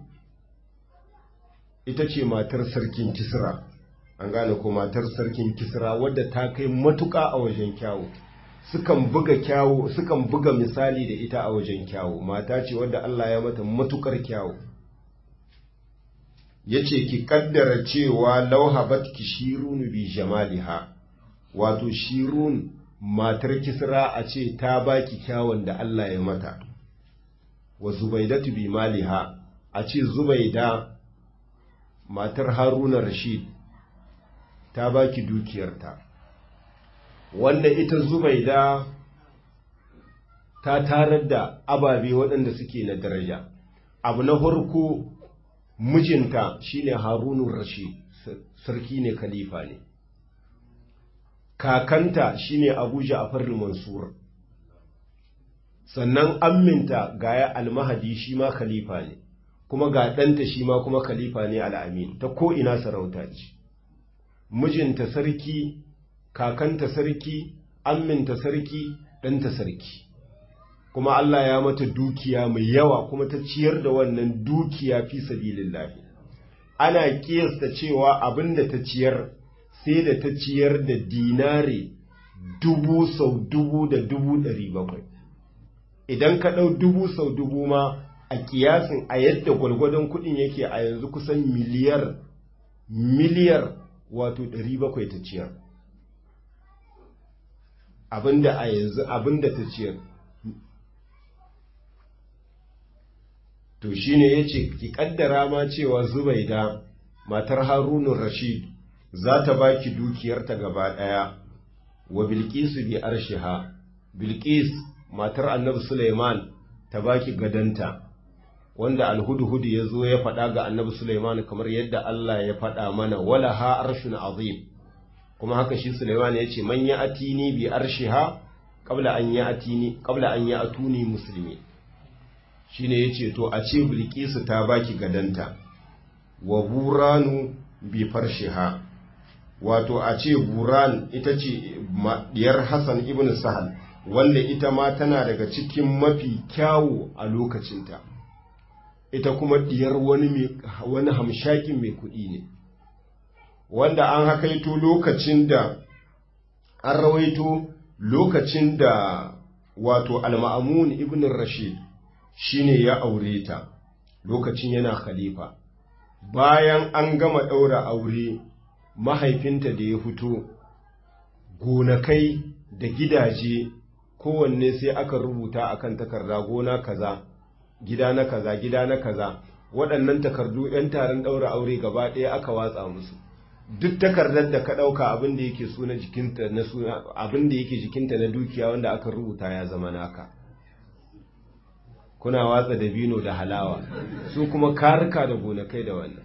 Speaker 1: ita ce matar sarkin kisra an gane ko matar sarkin kisra wadda ta kai matuƙa a wajen kyawu sukan buga kyawu sukan buga misali da ita a wajen kyawu mata ce wadda Allah ya mata matukar kyawu yace ki kaddara cewa lauhabat ki shirun bi jamaliha wato shirun matar kisra a ce ta baki kyawun da Allah ya mata wa zubaidatu bi maliha a ce zubaida matar haruna rashid ta baki dukiyarta wanda ita zubaida ta tarar da ababe waɗanda suke na daraja abu na farko mijinta shine harunun rashid sarki ne khalifa ne kakanta shine abu ja'far mansur sannan amminta gaya almahadi shi ma khalifa ne kuma ga ɗanta shi ma kuma khalifa ne al'amin ta ko ina sarauta ce mijinta sarki kakanta sarki amminta sarki ɗanta sarki kuma Allah ya mata dukiya mai yawa kuma ta ciyar da wannan dukiya fi sabilillahi ana kiyasta cewa abinda ta ciyar sai da ta ciyar da dinare dubu sau dubu da dubu ɗari bakwai idan ka ɗau dubu sau dubu ma a kiyasin a yadda gwargwadon kuɗin yake a yanzu kusan miliyar miliyar wato ɗari bakwai ta ciyar abinda a yanzu abinda ta ciyar to shine yace ki kaddara ma cewa Zubaida matar Harunun Rashid za ta baki dukiyarta gaba daya wa Bilqis bi arshiha Bilqis matar Annabi Sulaiman ta baki gadanta wanda alhudhud ya zo ya faɗa ga Annabi Sulaiman kamar yadda Allah ya faɗa mana wala ha arshun azim kuma haka shi Sulaiman ya ce man ya atini bi arshiha qabla an ya atini qabla an ya atuni muslimin shine yace to a ce bilkisu ta baki gadanta wa buranu bi farshiha wato a ce buran ita ce diyar Hassan ibn Sahal wanda ita ma tana daga cikin mafi kyawu a lokacinta ita kuma diyar wani wani hamshakin mai kuɗi ne wanda an hakaito lokacin da an rawaito lokacin da wato al-ma'amun ibn Rashid shine ya aure ta lokacin yana khalifa bayan an gama ɗaura aure mahaifinta da ya fito gonakai da gidaje kowanne sai aka rubuta akan takarda gona kaza gida na kaza gida na kaza waɗannan takardu 'yan taron ɗaura aure gaba ɗaya aka watsa musu duk takardar da ka ɗauka abin da yake suna jikinta na suna abin da yake jikinta na dukiya wanda aka rubuta ya zama naka kuna watsa dabino da halawa su kuma karika da gonakai da wannan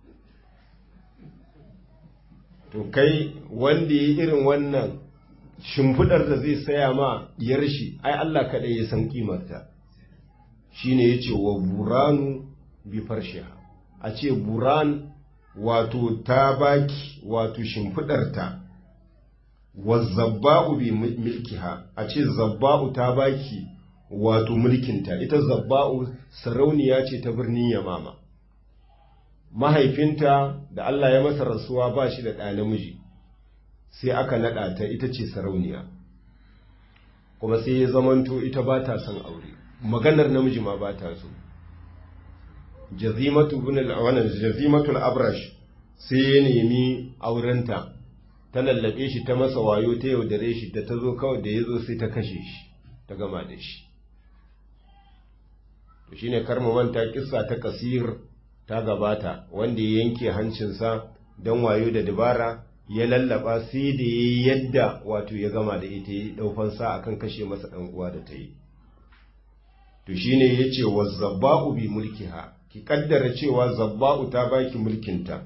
Speaker 1: to kai wanda ya irin wannan shimfidar da zai saya ma diyar shi ai Allah kaɗai ya san kimarta shine yace wa buranu bi farshiha a ce buran wato ta baki wato shimfidarta wa zabba'u bi milkiha a ce zabba'u ta baki wato mulkinta ita zabba'u sarauniya ce ta birnin yamama mahaifinta da Allah ya masa rasuwa ba shi da ɗa namiji sai aka naɗa ta ita ce sarauniya kuma sai ya zamanto ita ba ta son aure maganar namiji ma ba ta so jazimatu bin wannan jazimatul abrash sai ya nemi aurenta ta lallabe shi ta masa wayo ta yaudare shi da ta zo kawai da ya zo sai ta kashe shi ta gama da shi to shine karmu manta kissa ta kasir ta gabata wanda ya yanke hancinsa don wayo da dabara ya lallaba sai da ya yadda wato ya gama da ita ya daufan sa akan kashe masa dan uwa da ta yi to shine yace wa zabba'u bi mulkiha ki kaddara cewa zabba'u ta baki mulkinta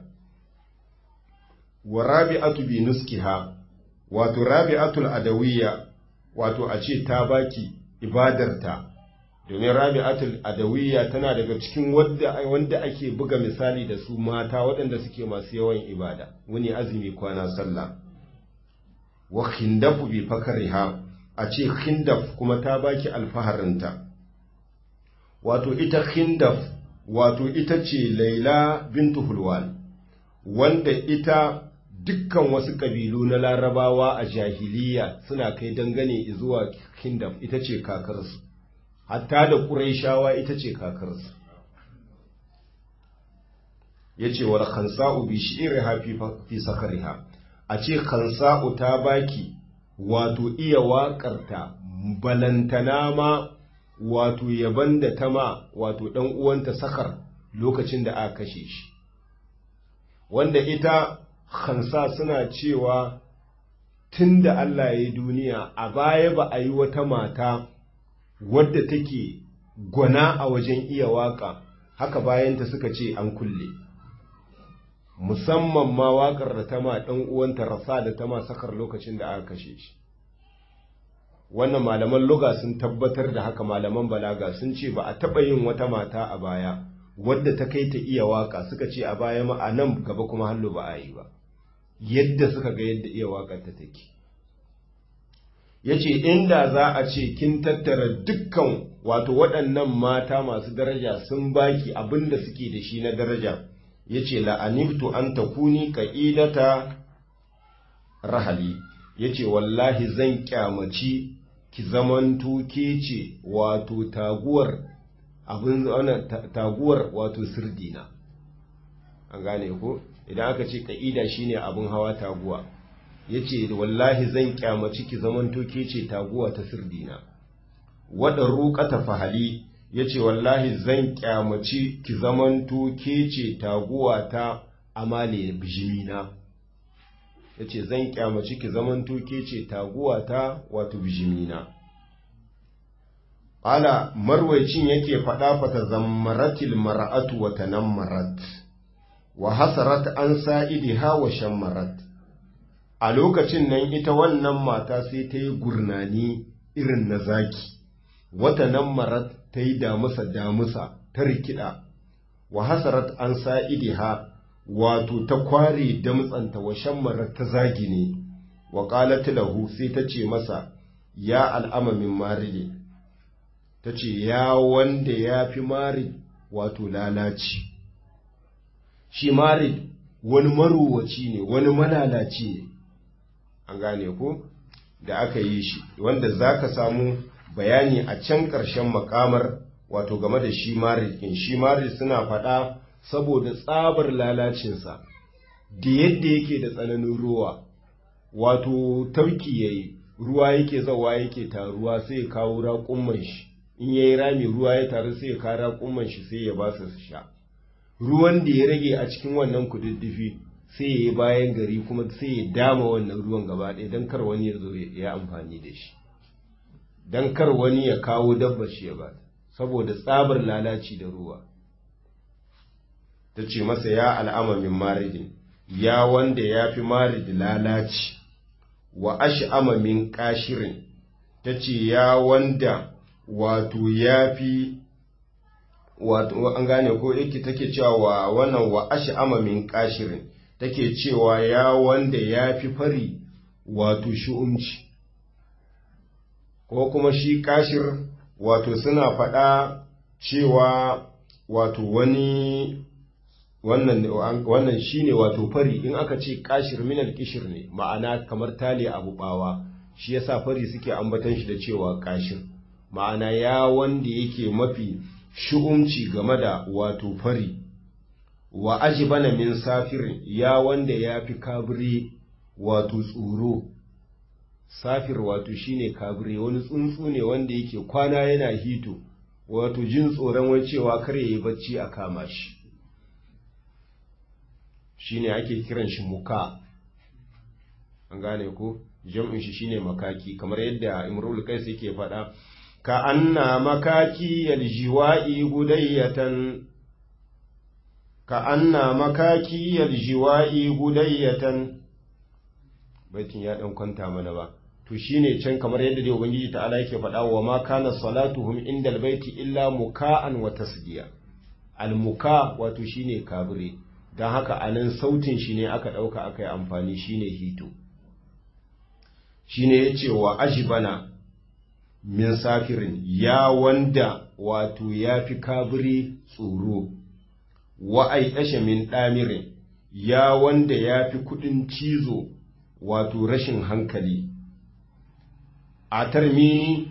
Speaker 1: wa rabi'atu bi nuskiha wato rabi'atul adawiyya wato a ce ta baki ibadarta domin rabi'atul adawiyya tana daga cikin wanda wanda ake buga misali da su mata waɗanda suke masu yawan ibada wani azumi kwana sallah wa khindafu bi fakariha a ce khindaf kuma ta baki alfaharinta wato ita khindaf wato ita ce laila bintu hulwan wanda ita dukkan wasu ƙabilu na larabawa a jahiliya suna kai dangane zuwa kingdom ita ce kakarsu hatta da ƙuraishawa ita ce kakarsu ya ce wa khansa'u bi shi'riha fi sakariha a ce khansa'u ta baki wato iya waƙarta balantana ma wato yaban da ta ma wato ɗan uwanta sakar lokacin da aka kashe shi wanda ita Hansa suna cewa tun da Allah ya yi duniya a baya ba a yi wata mata wadda take gwana a wajen iya waka haka bayanta suka ce an kulle musamman ma waƙar da ta ma ɗan uwanta rasa da ta ma sakar lokacin da aka kashe shi wannan malaman luga sun tabbatar da haka malaman balaga sun ce ba a taɓa yin wata mata a baya wadda ta kai ta iya waka suka ce a baya ma a nan gaba kuma hallo ba a yi ba yadda suka ga yadda iya wakar ta take ya ce inda za a ce kin tattara dukkan wato waɗannan mata masu daraja sun baki abin da suke da shi na daraja ya ce la'aniftu an takuni ka'idata rahali ya ce wallahi zan kyamaci ki zamanto ke ce wato taguwar abin taguwar wato sirdina an gane ko idan aka ce ka'ida shine abin hawa taguwa yace wallahi zan kyamaci ki zamanto ke ce taguwa ta sirdina wada ruqata fahali yace wallahi zan kyamaci ki zamanto ke ce taguwa ta amale bijimina yace zan kyamaci ki zamanto ke ce taguwa ta wato bijimina Ala marwaicin yake faɗa fata zammaratil mar'atu wa tanammarat wa hasarat an sa'idiha wa shammarat a lokacin nan ita wannan mata sai ta yi gurnani irin na zaki wata nammarat ta yi damusa damusa ta rikida wa hasarat an sa'idiha wato ta kware damtsanta wa shammarat ta zagi ne wa qalat lahu sai ta ce masa ya al'amamin maride ta ce ya wanda ya fi mari wato lalaci shi mari wani maruwaci ne wani malalaci ne an gane ko da aka yi shi wanda za ka samu bayani a can ƙarshen makamar wato game da shi mari ɗin shi mari suna faɗa saboda tsabar lalacinsa da yadda yake da tsananin ruwa wato tauki yayi ruwa yake zawa yake taruwa sai ya kawo raƙumman shi in ya yi rami ruwa ya taru sai ya kawo raƙumman shi sai ya ba su sha ruwan da ya rage a cikin wannan kududdufi sai ya yi bayan gari kuma sai ya dama wannan ruwan gaba ɗaya don kar wani ya zo ya amfani da shi don kar wani ya kawo dabba shi ya ba saboda tsabar lalaci da ruwa ta ce masa ya al'amamin maridin ya wanda ya fi marid lalaci wa ash'amamin kashirin ta ce ya wanda wato ya fi wato an gane ko yake take cewa wa wannan wa ash'ama min kashirin take cewa ya wanda ya fi fari wato shu'umci ko kuma shi kashir wato suna faɗa cewa wato wani wannan wannan shine wato fari in aka ce kashir minal kishir ne ma'ana kamar tale abu bawa shi yasa fari suke ambatan shi da cewa kashir ma'ana ya wanda yake mafi shu'umci game da wato fari wa ajibana min safir ya wanda ya fi kabiri wato tsoro safir wato shine kabire wani tsuntsu ne wanda yake kwana yana hito wato jin tsoron wai cewa kar yayi bacci a kama shi shine ake kiran shi muka an gane ko jam'in shi shine makaki kamar yadda imrul qais yake faɗa ka anna makaki yaljiwa'i gudayyatan ka anna makaki yaljiwa'i gudayyatan baitin ya dan kwanta mana ba to shine can kamar yadda dai ubangiji ta'ala yake faɗa wa ma kana salatuhum indal baiti illa muka'an wa tasdiya al muka wato shine kabire dan haka anan sautin shi ne aka dauka aka yi amfani shine hito shine yace wa ajibana min safirin ya wanda wato ya fi kabiri tsoro wa aiɗashe min ɗamirin ya wanda ya fi kuɗin cizo wato rashin hankali a tarmi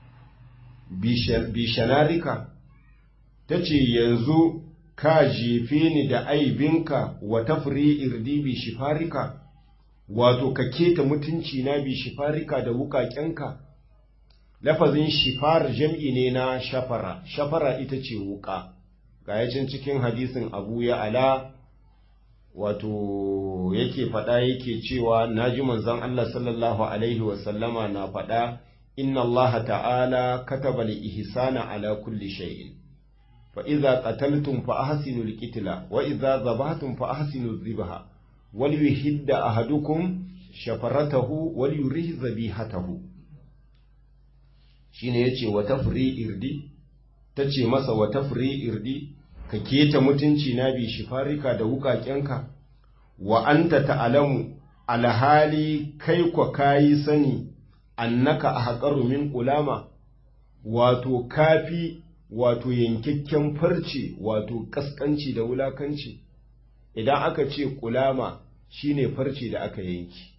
Speaker 1: bishanarika ta ce yanzu ka jefe ni da aibinka wa tafri irdi bishifarika wato ka keta mutunci na bishifarika da wukakenka lafazin shifar jam'i ne na shafara shafara ita ce wuka ga yacin cikin hadisin abu ya ala wato yake faɗa yake cewa na ji manzon Allah sallallahu alaihi wasallama na faɗa inna Allah ta'ala kataba li ihsana ala kulli shay'in fa idza qataltum fa ahsinu al-qitla wa idza zabahtum fa ahsinu adh-dhibha wal yuhidda ahadukum shafaratahu wal yurih zabihatahu shine yace wa tafri irdi tace masa wa tafri irdi ka keta mutunci na bi shifarika da wukakenka wa anta ta'alamu alhali kai kwa kayi sani annaka ahqaru min ulama wato kafi wato yankakken farce wato kaskanci da wulakanci idan aka ce kulama shine farce da aka yanki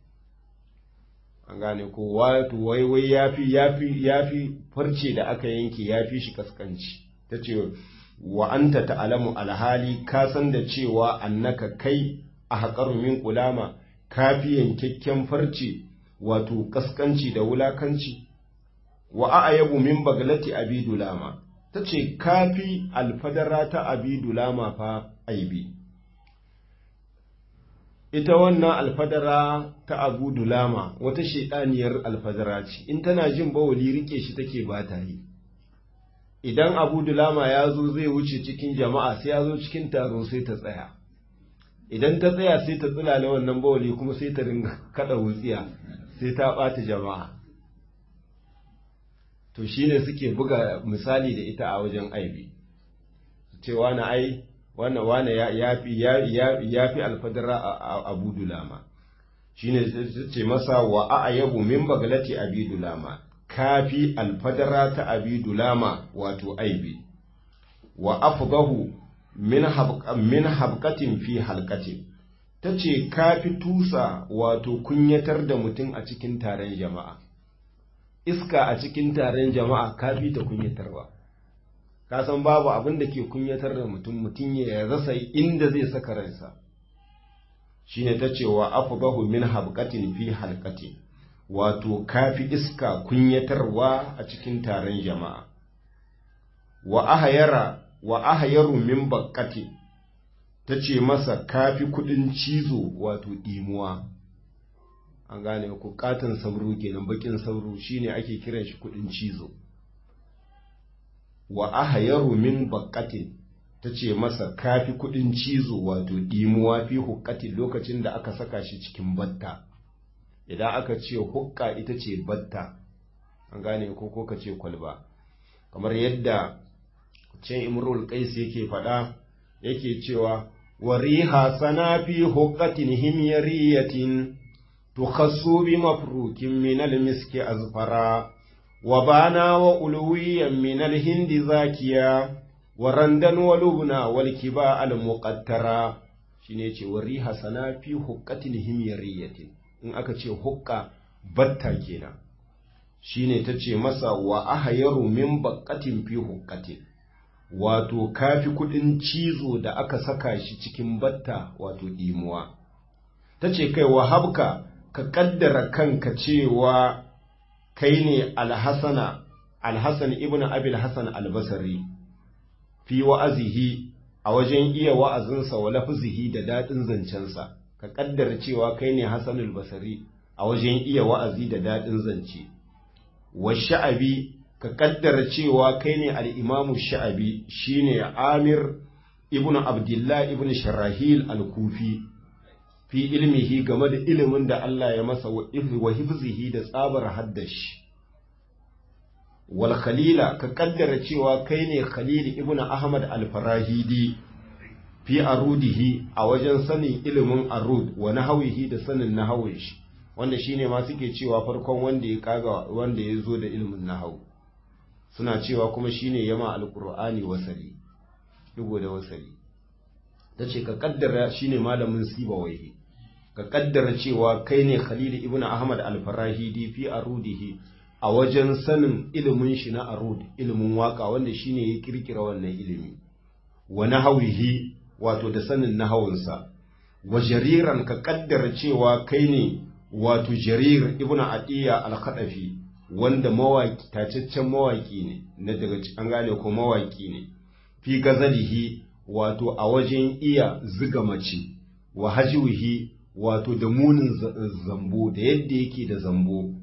Speaker 1: an gane ko wato wai wai yafi yafi yafi farce da aka yanke yafi shi kaskanci tace wa anta ta'lamu alhali ka san da cewa annaka kai a haƙaru min kulama kafi yankakken farce wato kaskanci da wulakanci wa a'yabu min baglati abi dulama tace kafi alfadara ta abi dulama fa aibi ita wannan alfadara ta abu dulama wata shedaniyar alfadara ce in tana jin bawali rike shi take ba ta yi idan abu dulama ya zo zai wuce cikin jama'a sai ya zo cikin taro sai ta tsaya idan ta tsaya sai ta tsulale wannan bawali kuma sai ta ringa kada wutsiya sai ta ɓata jama'a to shine suke buga misali da ita a wajen aibi cewa na ai wannan wane ya fi alfadara a abu dulama shine ce masa wa a'yabu min baglati abi dulama kafi alfadara ta abi dulama wato aibi wa afdahu min min habqatin fi halqatin tace kafi tusa wato kunyatar da mutum a cikin taron jama'a iska a cikin taron jama'a kafi ta kunyatarwa ka san babu abin da ke kunyatar da mutum mutum ya rasa inda zai saka ransa shine tace wa afdahu min habqatin fi halqatin wato kafi iska kunyatarwa a cikin taron jama'a wa ahayara wa ahayaru min bakkati ta ce masa kafi kudin cizo wato ɗimuwa an gane ku katon sauro kenan bakin sauro shine ake kiran shi kudin cizo wa ahayaru min bakkati ta ce masa kafi kudin cizo wato ɗimuwa fi hukkatin lokacin da aka saka shi cikin batta idan aka ce hukka ita ce batta an gane ko ko ka ce kwalba kamar yadda can imrul qais yake faɗa yake cewa wariha sana fi hukkatin himyariyatin tukhassu bi mafrukin min almiski azfara wa bana wa ulwiyan min alhindi zakiya wa randan wa lubna wal kiba al muqattara shine ce wariha sana fi hukkatin himyariyatin in aka ce hukka batta kenan shine ta ce masa wa ahayaru min baqqatin fi hukkatin wato kafi kudin cizo da aka saka shi cikin batta wato dimuwa ta ce kai wahabka ka kaddara kanka cewa kai ne alhassana alhassan ibn abil hassan albasari fi wa'azihi a wajen iya wa'azinsa wa lafizihi da daɗin zancensa ka kaddara cewa kai ne hassan albasari a wajen iya wa'azi da daɗin zance wa sha'abi ka kaddara cewa kai ne al'imamu sha'abi shine amir ibn abdullah ibn sharahil al-kufi fi ilmihi game da ilimin da Allah ya masa wa hifzihi da tsabar haddashi wal khalila ka kaddara cewa kai ne khalil ibn ahmad al-farahidi fi arudihi a wajen sanin ilimin arud wa nahawihi da sanin nahawin shi wanda shine ma suke cewa farkon wanda ya kaga wanda ya zo da ilimin nahawu suna cewa kuma shine yama alqur'ani wasali digo da wasali tace ka kaddara shine malamin sibawaihi ka kaddara cewa kai ne Khalil ibn Ahmad al-Farahidi fi arudihi a wajen sanin ilimin shi na arud ilimin waka wanda shine ya kirkira wannan ilimi wa nahawihi wato da sanin nahawunsa wa jariran ka kaddara cewa kai ne wato jarir ibn Adiya al-Khadafi wanda mawaki tacaccen mawaki ne na daga an gane ko mawaki ne fi gazalihi wato a wajen iya ziga mace wa hajiwihi wato da munin zambo da yadda yake da zambo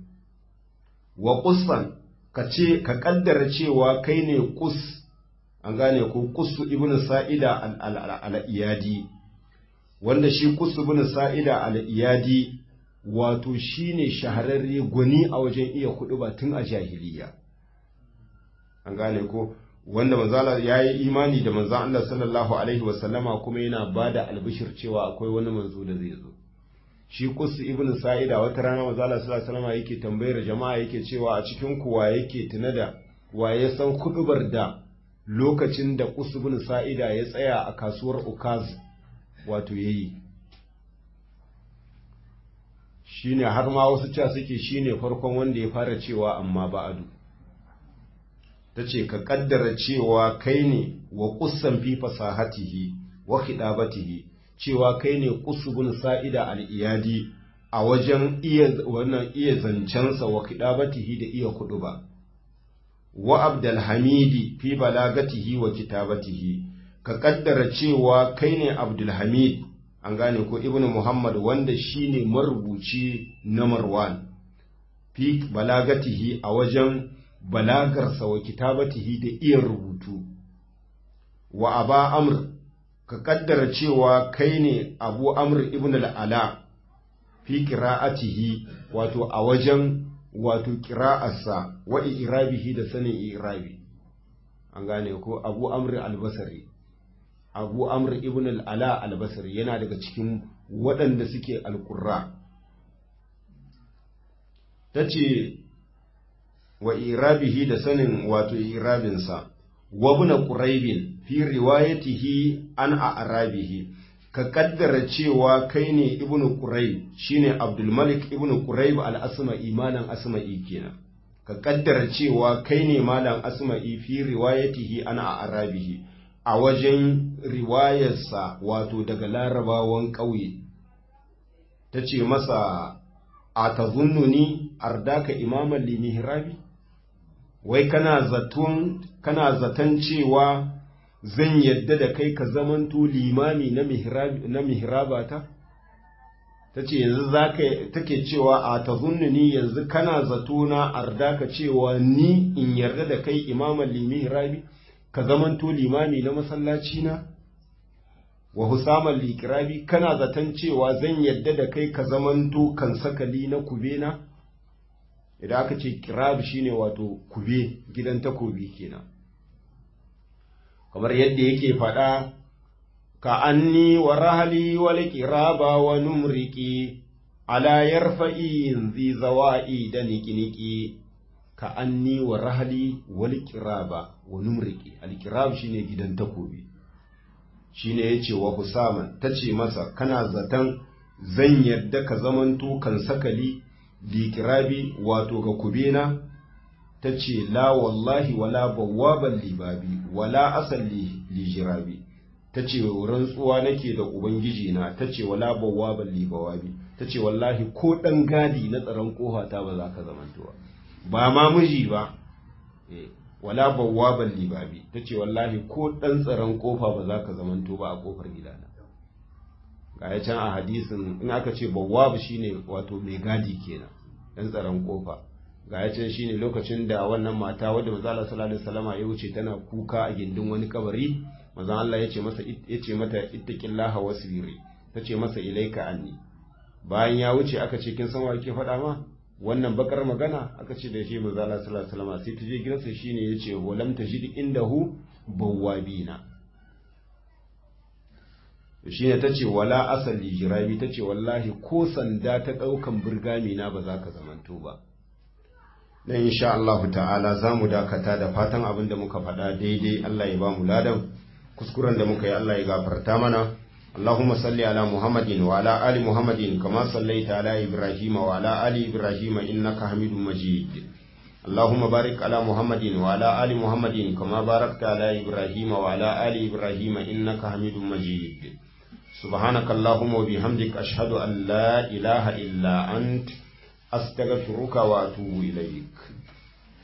Speaker 1: wa kusan ka ce ka kaddara cewa kai ne kus an gane ko kusu ibnu sa'ida al-iyadi wanda shi kusu ibnu sa'ida al-iyadi wato shine shahararre gwani a wajen iya kudu ba tun a jahiliya an gane ko wanda manzala ya yi imani da manzan Allah sallallahu alaihi wasallama kuma yana ba da albishir cewa akwai wani manzo da zai zo shi kusu ibn sa'ida wata rana manzala sallallahu alaihi wasallama yake tambayar jama'a yake cewa a cikin kuwa yake tuna da wa ya san kudubar da lokacin da kusu ibn sa'ida ya tsaya a kasuwar ukaz wato yayi shine har ma wasu cewa suke shine farkon wanda ya fara cewa amma ba'adu ta ce ka kaddara cewa kai ne wa kusan fi fasahatihi wa khidabatihi cewa kai ne kusubun sa'ida al-iyadi a wajen iya wannan iya zancensa wa khidabatihi da iya kuduba wa abdul hamidi fi balagatihi wa kitabatihi ka kaddara cewa kai ne abdul hamid an gane ko ibnu muhammad wanda shine marubuci na marwan fi balagatihi a wajen balagarsa wa kitabatihi da iya rubutu wa aba amr ka kaddara cewa kai ne abu amr ibn al'ala fi qira'atihi wato a wajen wato qira'arsa wa irabihi da sanin irabi an gane ko abu amr al-basri abu amr ibn al'ala al-basri yana daga cikin waɗanda suke al-qurra tace wa irabihi da sanin wato irabinsa wa buna quraibin fi riwayatihi an a'rabihi ka kaddara cewa kai ne ibnu quraib shine abdul malik ibnu quraib al asma'i malan asma'i kenan ka kaddara cewa kai ne malan asma'i fi riwayatihi an a'rabihi a wajen riwayarsa wato daga larabawan ƙauye ta ce masa a tazunnuni ardaka imaman limihrabi wai kana zaton kana zaton cewa zan yadda da kai ka zamanto limami na mihrab na mihrabata tace yanzu zaka take cewa a tazunnuni yanzu kana zato na ardaka cewa ni in yarda da kai imaman limihrabi ka zamanto limami na masallaci na wa husaman likirabi kana zaton cewa zan yadda da kai ka zamanto kan sakali na kubena idan aka ce kirab shine wato kube gidan takobi kenan kamar yadda yake faɗa ka anni wa rahali wal kiraba wa numriki ala yarfa'i zi zawa'i da niki ka anni wa rahali wal kiraba wa numriki al kirab shine gidan takobi shine yace wa Husaman tace masa kana zaton zan yadda ka zamanto kan sakali likirabi wato ga kubena ta ce la wallahi wala bawwaban libabi wala asal li jirabi ta ce rantsuwa nake da ubangiji na ta ce wala bawwaban libawabi ta ce wallahi ko ɗan gadi na tsaron ƙofa ta ba za ka zamantowa ba ma miji ba wala bawwaban libabi ta ce wallahi ko ɗan tsaron ƙofa ba za ka zamanto ba a ƙofar gidana ga ya can a hadisin in aka ce bawwab shine wato mai gadi kenan ɗan tsaron ƙofa ga ya can shine lokacin da wannan mata wadda manzo Allah sallallahu alaihi wasallama ya wuce tana kuka a gindin wani kabari manzo Allah ya ce masa yace mata ittaqillaha wasbiri tace masa ilaika anni bayan ya wuce aka ce kin san wa ke faɗa ma wannan bakar magana aka ce da shi manzo Allah sallallahu alaihi wasallama sai ta je gidansa shine yace walam tajid indahu bawwabina shine tace wala asali jirabi tace wallahi ko sanda ta daukan burgami na ba za ka zamanto ba dan insha Allah ta'ala za mu dakata da fatan abin da muka faɗa daidai Allah ya ba mu ladan kuskuren da muka yi Allah ya gafarta mana اللهم صل على محمد وعلى آل محمد كما صليت على إبراهيم وعلى آل إبراهيم إنك حميد مجيد اللهم بارك على محمد وعلى آل محمد كما باركت على إبراهيم وعلى آل إبراهيم إنك حميد مجيد سبحانك اللهم وبحمدك أشهد أن لا إله إلا أنت أستغفرك وأتوب إليك